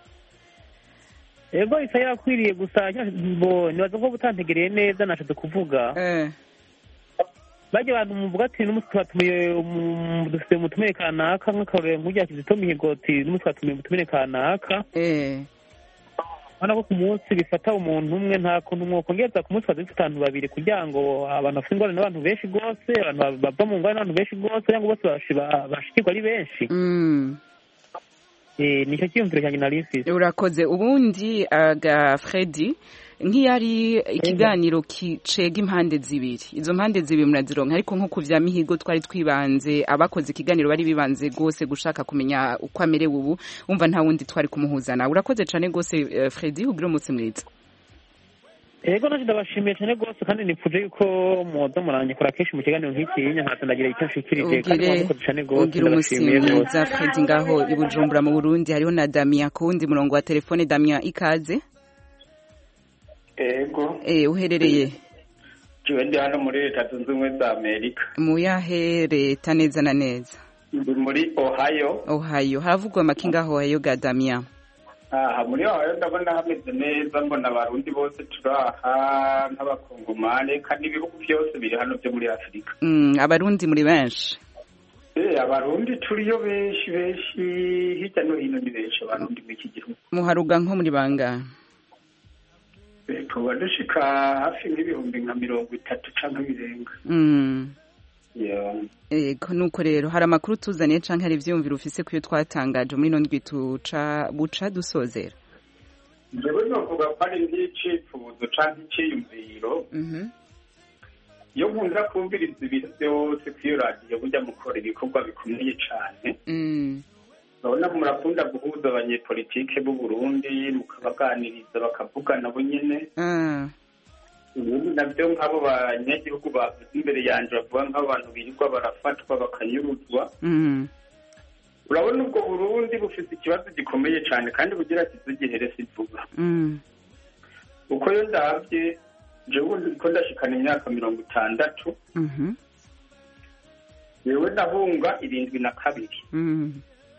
yego isa yakwiriye gusa bo nibaza ko butantegereye neza nashatse kuvuga bajya abantu muvuga ati n'umunsi twatumiye umu- dufite umutumire kanaka nk'akarorero nk'urya kizito mihigo ati n'umunsi twatumiye umutumire kanaka urabona ko ku munsi bifata umuntu umwe nta kuntu mwokongeza ku munsi twaza dufite abantu babiri kugira ngo abantu bafite ingorane n'abantu benshi rwose abantu bava mu ngorane n'abantu benshi rwose kugira ngo bose bashi- ba- bashikirwe ari benshi Eh, nicyo cyiyumviro cyanjye nari mfise urakoze ubundi aga fredi nk'iyo ari ikiganiro kicega impande zibiri izo mpande zibiri murazironka ariko nko ku vya mihigo twari twibanze abakoze ikiganiro bari bibanze rwose gushaka kumenya uko amerewe ubu wumva nta wundi twari kumuhuzana urakoze cane rwose eh, fredi ugira umunsi mwiza yego nacyo ndabashimiye cyane rwose kandi nipfuje yuko muza muranyakora kenshi mu kiganiro nk'ikinya nkaza ndagira icyo nshikirije kandi ugire mwakoze cyane rwose ugire umusi ndabashimiye rwose mwiza fred ngaho i bujumbura mu burundi hariho na damien ku wundi murongo wa telefone damien ikaze ego eh uherereye jiwe ndi hano muri leta zunze ubumwe za amerika mu yahe leta neza na neza ndi muri ohio ohio haravugwa make ngaho ohio ga damien aha muri ohio ndabona hameze neza mbona abarundi bose turaha nk'abakongomane kandi ibihugu byose biri hano byo muri afurika Mm, abarundi muri benshi Eh, abarundi turiyo benshi benshi hirya no hino ni benshi abarundi muri iki gihugu muharuga nko muri bangahe Eh, tuba dushika hafi nk'ibihumbi nka mirongo itatu canke birenga Mm. Yeah. Ego nuko rero hari amakuru tuzaniye canke hari ivyiyumviro ufise kuyo twatangaje muri ino ndwi tuca buca dusozera jewe novuga ko ari nk'icifuzo canke iciyumviro Mhm. iyo nkunda kumviriza ibintu byose kuri iyo radiyo burya mukora ibikorwa bikomeye cane Mm. urabona murakunda guhuza abanyepolitike b'u Burundi mukabaganiriza bakavugana bo nyene Ah. ubundi nabyo nk'abo banyagihugu bavuze imbere yanje bavuga nk'abantu birirwa barafatwa bakanyuruzwa Mm. urabona ubwo burundi bufite ikibazo gikomeye cyane kandi bugira kiza gihere si vuba Mm. uko yo ndabye jewe ubundi ko ndashikana imyaka mirongo itandatu Mhm. yewe nahunga irindwi na kabiri Mm.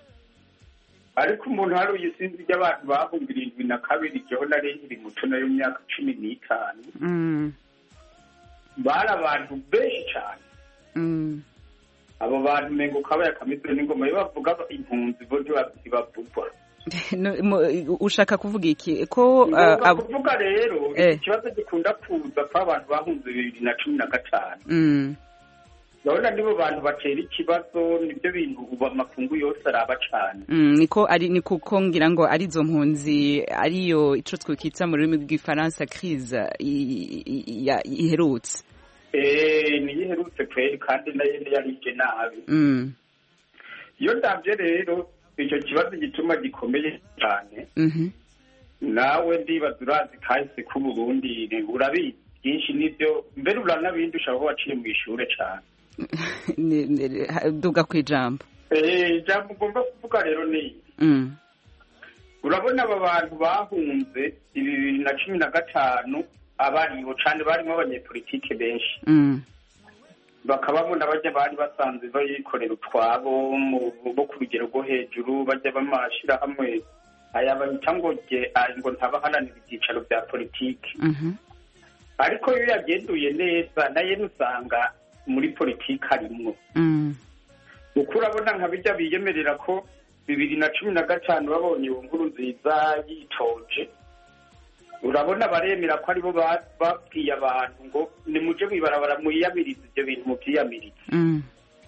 ariko umuntu hari uyisinzi ry'abantu bahunga irindwi na kabiri jewe nari nkiri muto nayo myaka cumi n'itanu Mm. bari abantu benshi cyane Mm. abo bantu mengo kabaye akamizwe n'ingoma iyo bavuga impunzi bo ntibavugwa No, mu- ushaka kuvuga iki ko uh, ngombwa ab- kuvuga rero Eh. iki kibazo gikunda kuza ko abantu bahunze bibiri na cumi na gatanu Mm. urabona nibo bantu batera ikibazo nibyo bintu ubu amakungu yose araba cane Mm, niko ari ni kuko ngira ngo arizo mpunzi ariyo ico twikita mu rurimi rw'ifaransa crise i- i- ya- iherutse Eh, niyo iherutse kweri kandi nayo yarije nabi Mm. iyo ndabye rero icyo kibazo gituma gikomeye cyane Mhm. nawe ndibaza urazi kahise k'uburundi urabizi byinshi nibyo mbere uranabindusha aho waciye mu ishure cane Ni- ni- ha- duga kwijambo Eh, ijambo ugomba kuvuga rero ni iri. Mm. urabona aba bantu bahunze ibi bibiri na cumi na gatanu abaribo cane barimo abanyepolitike benshi Mm. bakababona bajya bari basanzwe bayikorera utwabo mu- bo ku rugero rwo hejuru bajya bamashirahamwe aya bahita ngo ge aya ngo ntabaharanira ibyicaro bya politiki Mhm. ariko iyo yagenduye neza naye usanga muri politiki harimwo Mm. uko urabona nka bijya biyemerera ko bibiri na cumi na gatanu babonye iyo nkuru nziza yitoje urabona baremera ko aribo ba- babwiye abantu ngo nimuje mwibarabara mwiyamirize ibyo bintu mubyiyamirize Mm.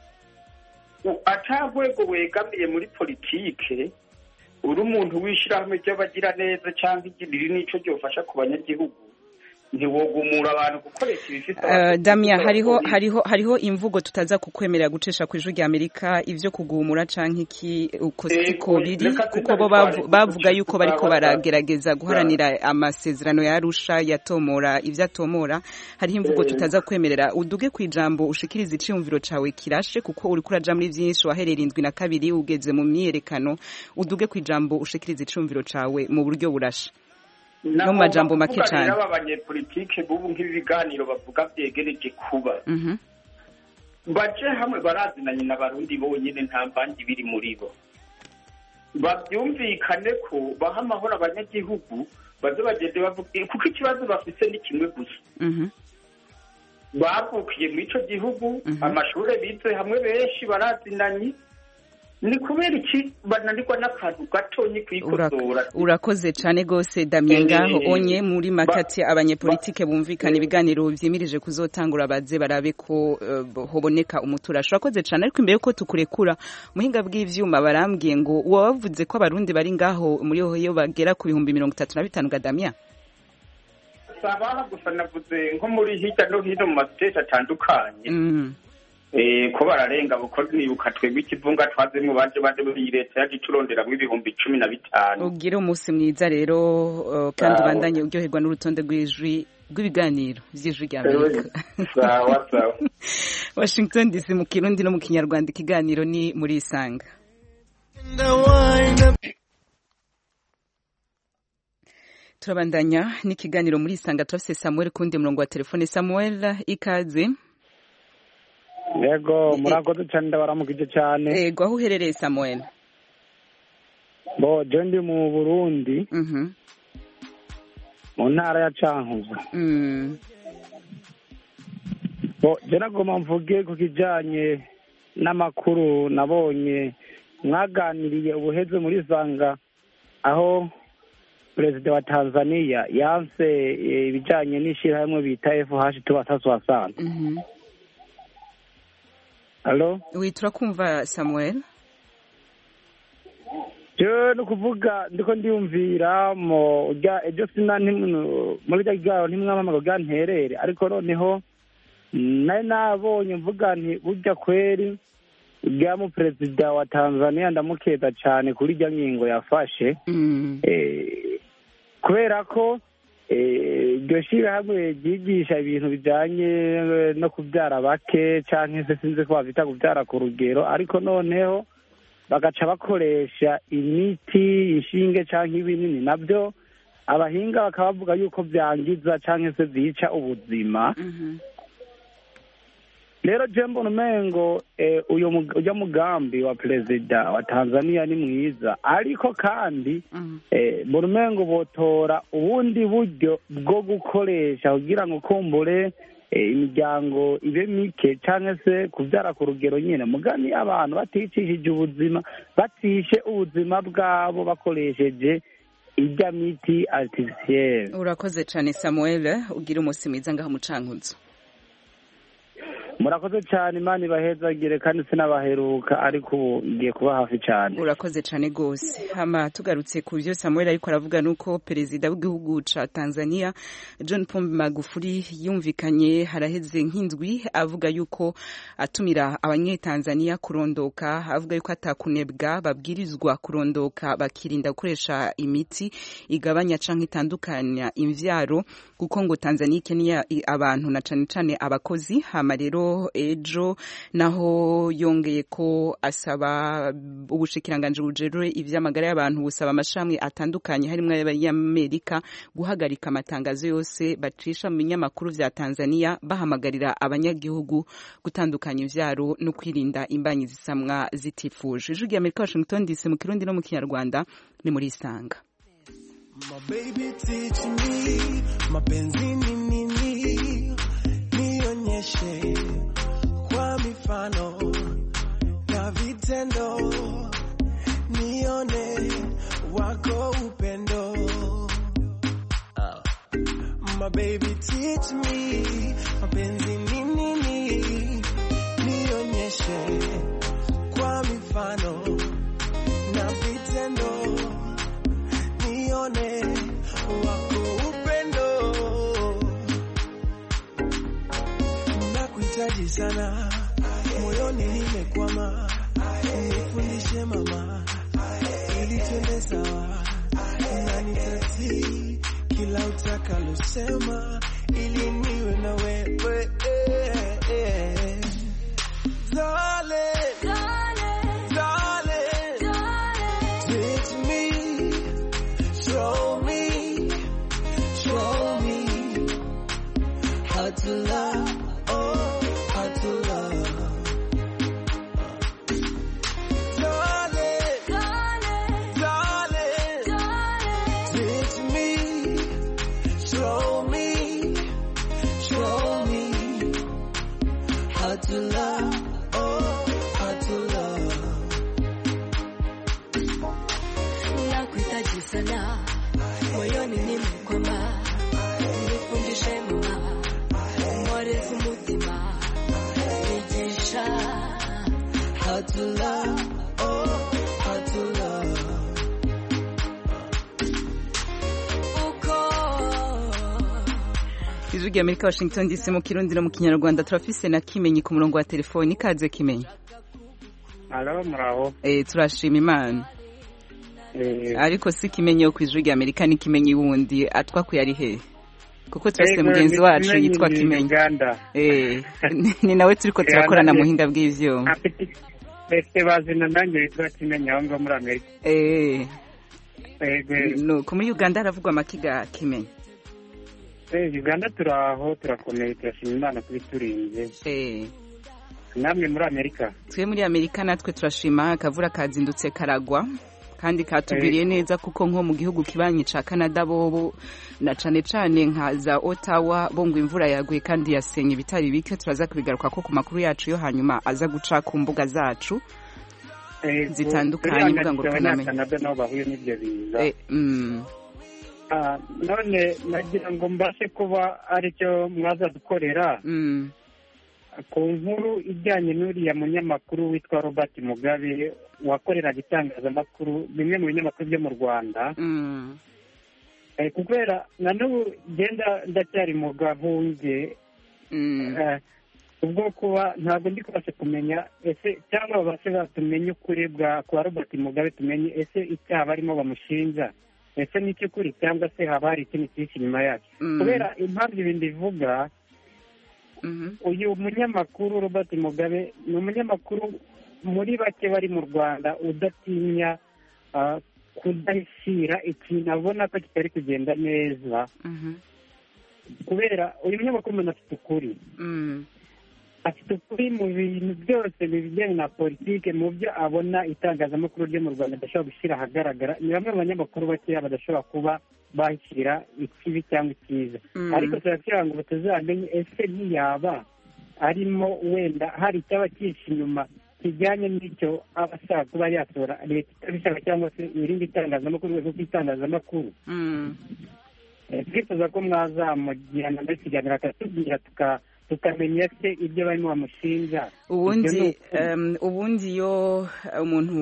U- ata rwego wegamiye muri politike uri umuntu w'ishyirahamwe ry'abagira neza cyangwa igiriri n'ico ryofasha ku banyagihugu ntiwogumura abantu gukoresha ibifite Uh, Damia hariho hariho hariho imvugo tutaza kukwemerera gucisha ku ijwi rya Amerika ivyo kugumura canke iki uko Eh, siko biri reka kuko bo tutabitware bavu- ku bavuga duce yuko bariko tutaba- baragerageza guharanira amasezerano ya Arusha yatomora ivyo atomora hariho imvugo Eh. tutaza kwemerera uduge ku ijambo ushikiriza iciyumviro cawe kirashe kuko uriko uraja muri vyinshi waherera indwi na kabiri ugeze mu myiyerekano uduge ku ijambo ushikiriza iciyumviro cawe mu buryo burashe no mu majambo make cane rero aba banyepolitike bubu nk'ibi biganiro bavuga byegereje kuba Mhm. baje hamwe barazinanye n'abarundi bonyine nta mvangi biri muri bo babyumvikane ko baha amahoro abanyagihugu baze bagende bavuga kuko ikibazo bafite ni kimwe gusa Mhm. bavukiye muri ico gihugu amashuri bize hamwe benshi barazinanye ni kubera iki bananirwa n'akantu gatonyi kwikosora urakoze cyane rwose damien Eh, ngaho onye muri ba- makati abanyepolitike bumvikana ibiganiro vyimirije kuzotangura baze barabe ko eh, hoboneka umuturasho urakoze cyane ariko imbere yuko tukurekura muhinga bw'ivyuma barambwiye ngo wabavuze ko abarundi bari ngaho muri hoyo bagera ku bihumbi mirongo itatu na bitanu ga damien sabaha gusa navuze nko muri hirya no hino mu masiteti atandukanye Mm. Eh, ko bararenga kuko nibuka twebwe ikivunga twazemwo baje baje muri iyi leta yaje ituronderamwo ibihumbi cumi na bitanu ugire umunsi mwiza rero eh, kandi Sawa. ubandanye uryoherwa n'urutonde rw'ijwi rw'ibiganiro vy'ijwi rya amerika sawa sawa washington dc mu kirundi no mu kinyarwanda ikiganiro ni muri isanga turabandanya n'ikiganiro muri isanga turafise samuel kundi murongo wa telefone samuel ikaze yego murakoze cyane ndabaramukije cyane yego aho uherereye samuel bo je ndi mu burundi mu ntara ya cankuzo bo je nagomba mvuge ku kijanye n'amakuru nabonye mwaganiriye ubuheze muri sanga aho perezida wa tanzania yanse ibijanye n'ishirahamwe bita fh tubasasi wasanze Halo? Oui, turakumva Samuel. Je ni ukuvuga ndiko ndiyumvira mu urya ejo sina muri rya garo ntimwamamaga bwa nterere ariko noneho nari nabonye mvuga nti burya kweri urya mu perezida wa Tanzania ndamukeza cyane kuri rya ngingo yafashe kubera ko iryo shyirahamwe ryigisha ibintu bijyanye no kubyara bake cyangwa se sinzi ko bafite kubyara ku rugero ariko noneho bagaca bakoresha imiti inshinge cyangwa ibinini nabyo abahinga bakaba bavuga yuko byangiza cyangwa se byica ubuzima rero jembo umengo ujya mugambi wa perezida wa tanzania ni mwiza ariko kandi mbona umengo botora ubundi buryo bwo gukoresha kugira ngo kumbure imiryango ibe mike cyangwa se kubyara ku rugero nyine mugani abantu baticishije ubuzima batishe ubuzima bwabo bakoresheje ijya miti aritisiyeri urakoze cyane samuel ugira umunsi mwiza ngaho mucankuzo murakoze cyane imana ibahezagire kandi sinabaheruka ariko ubu ngiye kuba hafi cyane urakoze cyane rwose hama tugarutse ku byo samuel ariko aravuga nuko perezida w'igihugu ca tanzania john pombe magufuri yumvikanye haraheze nk'indwi avuga yuko atumira abanyetanzania kurondoka avuga yuko atakunebwa babwirizwa kurondoka bakirinda gukoresha imiti igabanya canke itandukanya imvyaro kuko ngo tanzania ikeneye abantu na cane cane abakozi hama rero ejo naho yongeye ko asaba ubushikiranganje bujerure ivy'amagara y'abantu busaba amashami atandukanye harimwo y'amerika guhagarika amatangazo yose bacisha mu binyamakuru vya tanzania bahamagarira abanyagihugu gutandukanya ivyaro no kwirinda imbanyi zisamwa zitifuje ijwi ry'amerika washington dc mu kirundi no mu kinyarwanda ni muri isanga mapenzi ni nini nionyeshe kwa mifano na vitendo, nione wako upendo. Uh, my baby teach me mapenzi ni nini, nionyeshe kwa mifano na vitendo, nione wako upendo. Nakuhitaji sana moyoni nimekwama, nifundishe mama, ili twende sawa, na nitatii kila utakalosema, ili niwe na wewe Darling, darling, teach me, show me, show me how to love, oh, how to love. Teach me, show me, show me how to love, oh, how to love. Nakuhitaji sana moyoni nimekwama, nifundishe mama, mworezi umutima, nigisha How to love, oh, how to love. ijwi ry'amerika washington dc mu kirundi no mu kinyarwanda turafise na kimenyi ku murongo wa telefoni ikaze kimenyi alo muraho eh turashima imana Eh, ariko si kimenyi yo ku ijwi ry'amerika ni kimenyi wundi atwakuye ari hehe kuko twese mugenzi wacu yitwa kimenyi ni nawe turi ko turakorana muhinga bw'ivyuma bese bazina nanjye yitwa kimenyi aho ngaho muri amerika nuko muri uganda haravugwa amakiga kimenyi uganda turi aho turakomeye turashima imana kuba iturinze namwe muri amerika twe muri amerika natwe turashima akavura kazindutse karagwa kandi katubwiriye neza kuko nko mu gihugu kibanyi ca Canada bobo na cane cane nka za Ottawa bo ngo imvura yaguye kandi yasenye ibitari bike turaza kubigaruka ko ku makuru yacu yo hanyuma aza guca ku mbuga zacu zitandukanye mbuga ngo rukanamenye Canada nabo bahuye n'ibyo biza none nagira ngo mbashe kuba aricyo mwazadukorera ku nkuru ijyanye n'uriya munyamakuru witwa robert mugabe wakoreraga itangazamakuru bimwe mu binyamakuru byo mu rwanda kubera na n'ubu genda ndacyari mu gahunge ubwo kuba ntabwo ndi kubasha kumenya ese cyangwa babashe batumenye ukuri bwa kwa robert mugabe tumenye ese icyaha barimo bamushinja ese ni icy'ukuri cyangwa se haba hari ikindi cyinshi inyuma yacyo kubera impamvu ibindi bivuga uyu munyamakuru robert mugabe ni umunyamakuru muri bake bari mu rwanda udatinya kudashyira ikintu abona ko kitari kugenda neza kubera uyu munyamakuru umuntu afite ukuri afite ukuri mu bintu byose bijyanye na politiki mu byo abona itangazamakuru ryo mu rwanda adashobora gushyira ahagaragara ni bamwe mu banyamakuru bakeya badashobora kuba bashyira ikibi cyangwa icyiza ariko turakira ngo tuzamenye ese ntiyaba arimo wenda hari icyaba cyinshi inyuma kijyanye n'icyo aba ashaka kuba yatora leta itabishaka cyangwa se irindi tangazamakuru urwego rw'itangazamakuru twifuza ko mwazamugirana muri kiganiro akatubwira tukamenya se ibyo barimo bamushinja ubundi ubundi iyo umuntu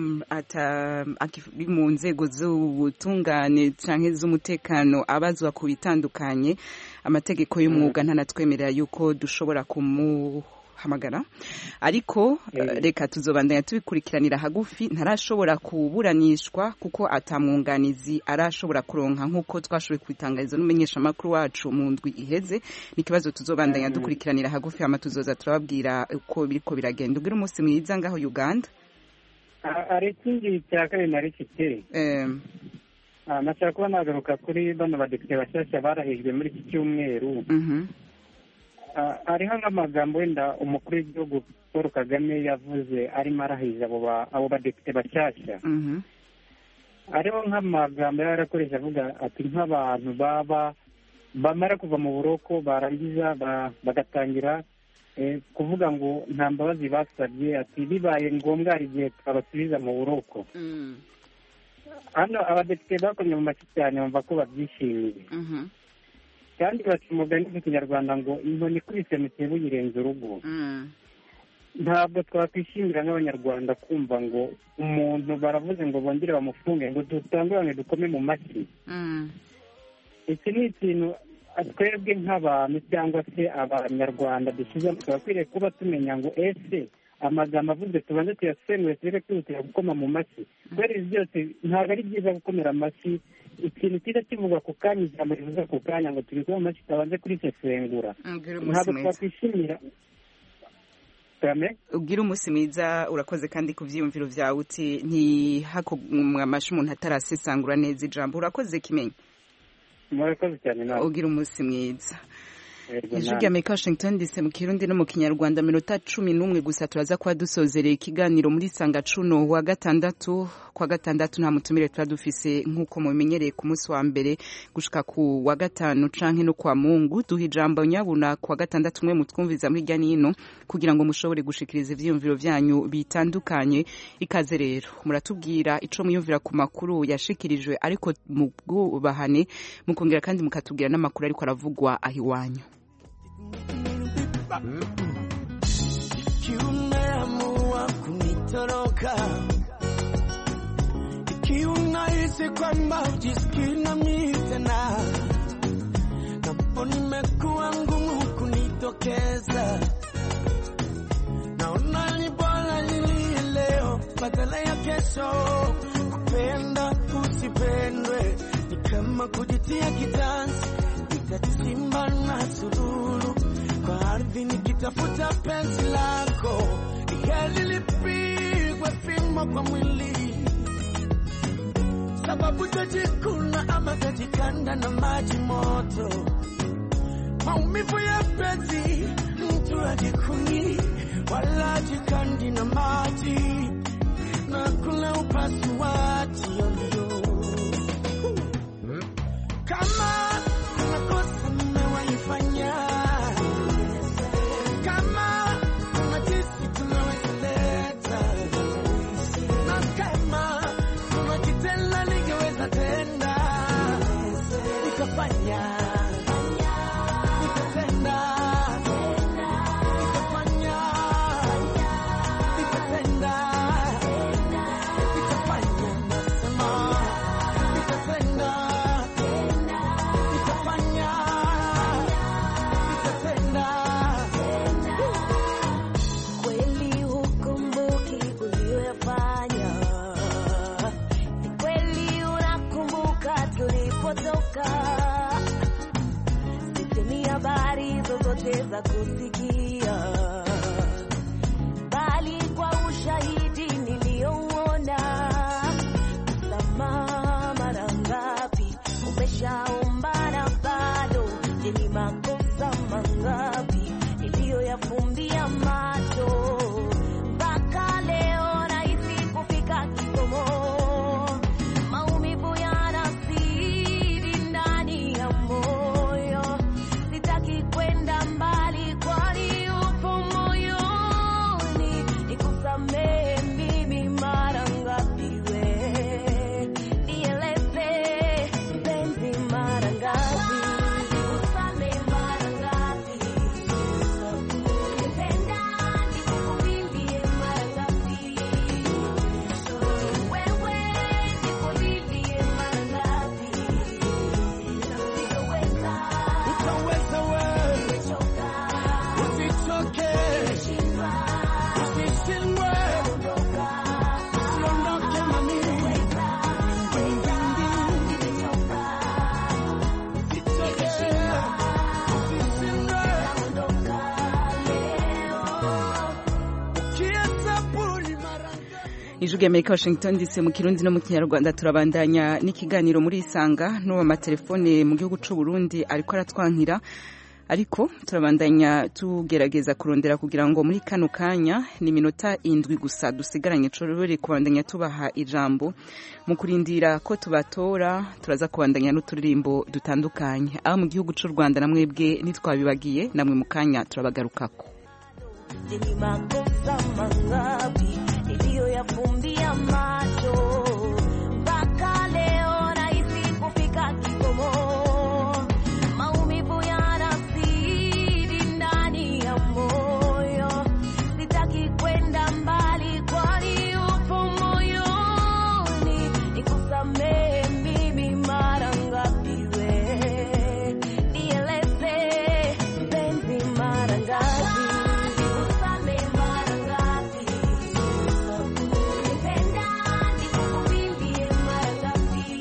ari mu nzego z'ubutungane cyangwa z'umutekano abazwa ku bitandukanye amategeko y'umwuga ntanatwemerera yuko dushobora kumu hamagara ariko reka tuzobandanya tubikurikiranira hagufi ntarashobora kuburanishwa kuko atamwunganizi arashobora kuronka nk'uko twashoboye kubitangariza n'umumenyeshamakuru wacu mu ndwi iheze ni ikibazo tuzobandanya dukurikiranira hagufi hama tuzoza turababwira uko biriko biragenda ubwira umunsi mwiza ngaho uganda hari ikindi cya kabiri nari mfite nashaka kuba nagaruka kuri bano badepite bashyashya barahijwe muri iki cyumweru hariho nk'amagambo wenda umukuru w'igihugu paul kagame yavuze arimo arahiza abo badepite bashyashya hariho nk'amagambo yari arakoresha avuga ati nk'abantu baba bamara kuva mu buroko barangiza bagatangira kuvuga ngo nta mbabazi basabye ati bibaye ngombwa hari igihe twabasubiza mu buroko hano abadepite bakomye mu mashyi cyane bumva ko babyishimiye kandi baca umugani mu kinyarwanda ngo inkoni ikubise mu kibu yirenze urugo ntabwo twakwishimira nk'abanyarwanda kumva ngo umuntu baravuze ngo bongere bamufunge ngo dutangurane dukome mu mashyi iki ni ikintu twebwe nk'abantu cyangwa se abanyarwanda dushyize turakwiriye kuba tumenya ngo ese amagambo avuze tubanze tuyasemure turebe kwihutira gukoma mu mashyi kubera ibi byose ntabwo ari byiza gukomera amashyi ikintu cyiza kivugwa ku kanya ijambo rivuze ku kanya ngo tubikore mu mashyi tutabanze kurisesengura ntabwo twakwishimira ubwira umunsi mwiza urakoze kandi ku byiyumviro byawe uti ntihakomwe amashyi umuntu atarasesangura neza ijambo urakoze kimenyi murakoze cyane nawe ubwira umunsi mwiza ijwi rya amerika washington dc mu kirundi no mu kinyarwanda minota cumi n'umwe gusa turaza kuba dusozereye ikiganiro muri sanga cuno wa gatandatu kwa gatandatu nta mutumire tuba dufise nk'uko mubimenyereye ku munsi wa mbere gushika ku wa gatanu canke no kwa mungu duha ijambo nyabuna ku wa gatandatu mwe mutwumviza muri hirya n'ino kugira ngo mushobore gushikiriza ivyiyumviro vyanyu bitandukanye ikaze rero muratubwira ico mwiyumvira ku makuru yashikirijwe ariko mu bwubahane mukongera kandi mukatubwira n'amakuru ariko aravugwa aho iwanyu ikiwa umeamua kunitoroka, ikiwa unahisi kwamba ujisikii nami tena, napo nimekuwa ngumu kunitokeza, naona ni bora nilie leo badala ya kesho. Kupenda usipendwe ni kama kujitia kitanzi nitachimba na sururu kwa ardhi nikitafuta penzi lako, heri lipigwe fimbo kwa mwili, sababu tajikuna ama tajikanda na maji moto, maumivu ya penzi mtu ajikuni wala ajikandi na maji na kula upasuaji yoyo kama kuna kosa mmewaifanya, kama kuna jinsi tunaweza leta, na kama kuna kitenda ningeweza tenda, nikafanya nikatenda, nikafanya nikatenda, nikafanya nasema nikatenda nikafanya nikatenda. Kweli hukumbuki uliyoyafanya, ni kweli unakumbuka tulipotoka. Sisemi habari zozote za kusikia, bali kwa ushahidi niliyouona. Msamaha mara ngapi umeshaomba na bado? Je, ni makosa mangapi niliyoyafumbia macho mpaka leo nahisi kufika kikomo? Maumivu yanazidi ndani ya moyo, sitaki kwenda mbali, kwani upo moyoni. Nikusamehe mimi mara ngapi we, nieleze mpenzi mara ngapi, nikusamehe mara ngapi, nipenda nikuvumilie mara ngapi, wewe nikulilie mara ngapi, sitoweza, Utaweza wewe, nimechoka, usichoke, nimeshindwa, usishindwe, usiondoke mami. Usichoke, usishindwe, ukihesabu ni mara ijwi ry'amerika washington dc mu kirundi no mu kinyarwanda turabandanya n'ikiganiro muri isanga n'uwo amatelefone mu gihugu cy'u Burundi ariko aratwankira ariko turabandanya tugerageza kurondera kugira ngo muri kano kanya ni iminota indwi gusa dusigaranye turore kubandanya tubaha ijambo mu kurindira ko tubatora turaza kubandanya n'uturirimbo dutandukanye aho mu gihugu cy'u rwanda na mwebwe ntitwabibagiye namwe mu kanya turabagarukako Je, ni makosa mangapi niliyoyafumbia macho mpaka leo nahisi kufika kikomo? Maumivu yanazidi ndani ya moyo, sitaki kwenda mbali, kwani upo moyoni. Nikusamehe mimi mara ngapi we, nieleze mpenzi mara ngapi nikusamehe mara ngapi, nipenda nikuvumilie mara ngapi,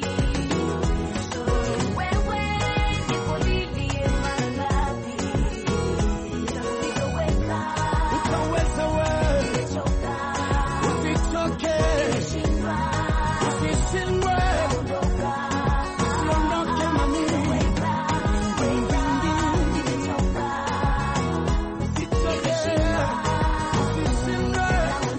wewe nikulilie mara ngapi, sitoweza, Utaweza wewe, nimechoka, usichoke, nimeshindwa, usishindwe, usiondoke mami. Usichoke, usishindwe,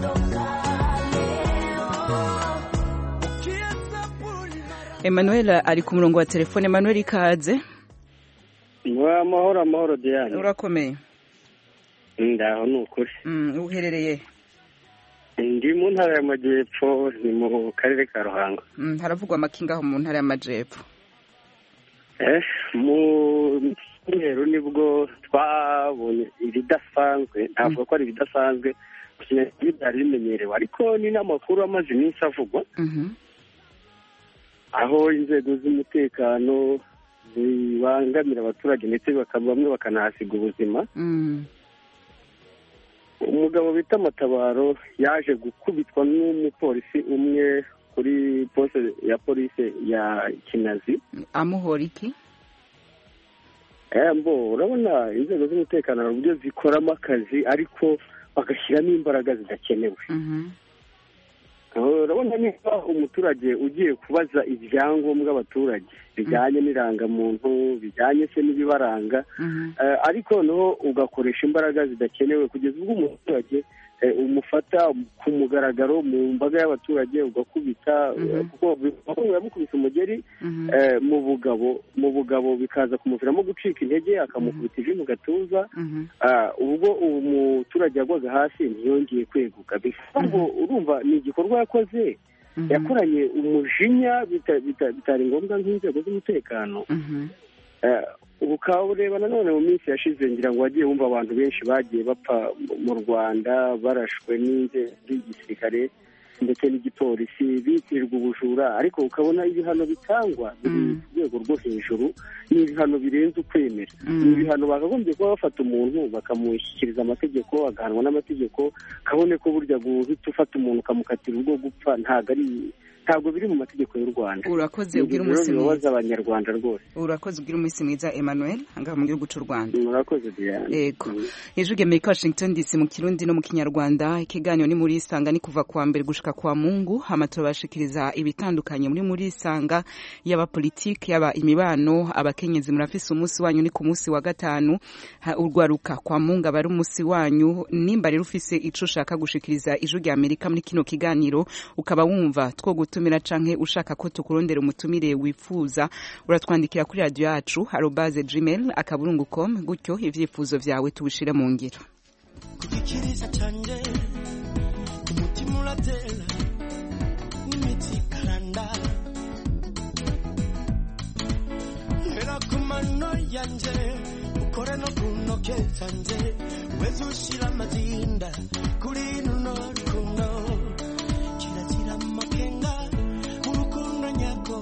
ukihesabu ni mara Emmanuel ari ku murongo wa telefone Emmanuel ikaze Wa amahoro amahoro Diane urakomeye ndaho ni ukuri Mm, uherereye ndi mu ntara y'amajyepfo ni mu karere ka ruhango Mm, haravugwa amakinga mu ntara y'amajepfo eh mu cyumweru nibwo twabonye ibidasanzwe ntabwo ko ari ibidasanzwe ikinyarwanda byari bimenyerewe ariko ni n'amakuru amaze iminsi avugwa Mhm. aho inzego z'umutekano zibangamira abaturage ndetse baka- bamwe bakanahasiga ubuzima Mm. umugabo bita matabaro yaje gukubitwa n'umupolisi umwe kuri poste ya polisi ya kinazi amuhora iki mbo urabona inzego z'umutekano hari uburyo zikoramo akazi ariko bagashyiramo imbaraga zidakenewe urabona niba umuturage ugiye kubaza ibyangombwa abaturage bijyanye n'irangamuntu bijyanye se n'ibibaranga ariko noneho ugakoresha imbaraga zidakenewe kugeza ubwo umuturage umufata ku mugaragaro mu mbaga y'abaturage ugakubita kuko yamukubise umugeri mu bugabo mu bugabo bikaza kumuviramo gucika intege akamukubita ivi mu gatuza ubwo uwo muturage yagwaga hasi ntiyongeye kweguka bivuga ngo urumva ni igikorwa yakoze yakoranye umujinya bitari ngombwa nk'inzego z'umutekano ukaba ureba nanone mu minsi yashize ngira ngo wagiye wumva abantu benshi bagiye bapfa mu rwanda barashwe n'inzego z'igisirikare ndetse n'igipolisi bitirirwa ubujura ariko ukabona ibihano bitangwa biri ku rwego rwo hejuru ni ibihano birenze ukwemera ni ibihano bakagombye kuba bafata umuntu bakamushyikiriza amategeko agahanwa n'amategeko kabone ko burya guhita ufata umuntu ukamukatira urwo gupfa ntabwo ari ntabwo biri mu mategeko y'u rwanda urakoze ubwira umunsi mwiza abanyarwanda rwose urakoze ubwira umunsi mwiza emmanuel ahangaha mu gihugu cy'u rwanda murakoze diane yego ijwi amerika washington dc mu kirundi no mu kinyarwanda ikiganiro ni muri isanga ni kuva kuwa mbere gushika kwa mungu hama turabashikiriza ibitandukanye muri muri isanga yaba politiki yaba imibano abakenyezi murafise umunsi wanyu ni ku munsi wa gatanu urwaruka kwa mungu aba ari umunsi wanyu nimba rero ufise ico ushaka gushikiriza ijwi amerika muri kino kiganiro ukaba wumva two gutumira canke ushaka ko tukurondera umutumire wifuza uratwandikira kuri radio yacu arobaze gmail akaburungu com gutyo ivyifuzo vyawe tubishire mu ngiro kugikiriza canje umutima uratera n'imitsi ikaranda hera ku mano yanje ukore no ku ntoke zanje weze ushira amazinda kuri runo rukundo kirazira amakenga urukundo nyako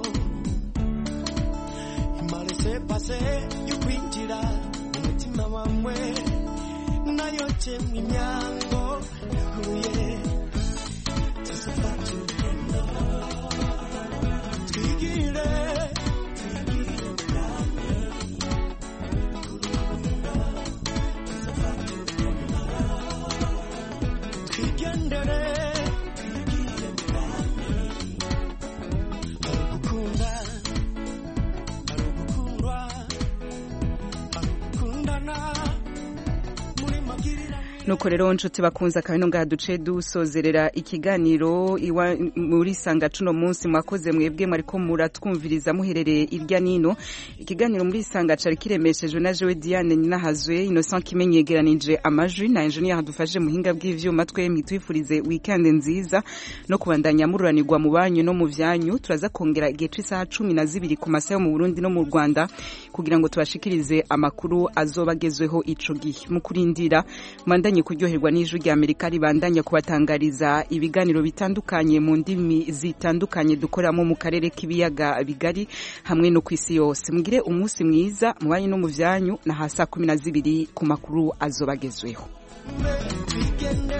imarese pase yo kwinjira mu mutima wawe nayoce mu imyango yuguruye tuzafata urugendo twigire twigendere gukunda ari ugukundwa ari ugukundana muri magirira nuko rero nshuti bakunze akabino ngaha duce dusozerera ikiganiro iwa muri sanga cuno munsi mwakoze mwebwe mwariko muratwumviriza muherereye irya nino ikiganiro muri sanga cari kiremeshejwe na Jewe Diane Ninahazwe Innocent kimenyegeranije amajwi na engineer hadufashe muhinga bw'ivyuma twe mitwifurize weekend nziza no kubandanya mururanirwa mu banyu no mu vyanyu turaza kongera igihe c'isaha cumi na zibiri ku masaha yo mu Burundi no mu Rwanda kugira ngo tubashikirize amakuru azobagezweho ico gihe mu kurindira mwandanye kuryoherwa n'ijwi rya Amerika ribandanya kubatangariza ibiganiro bitandukanye mu ndimi zitandukanye dukoramo mu karere k'ibiyaga bigari hamwe no ku isi yose mugire umunsi mwiza mu banyu no mu vyanyu na hasa kumi na zibiri ku makuru azobagezweho twigende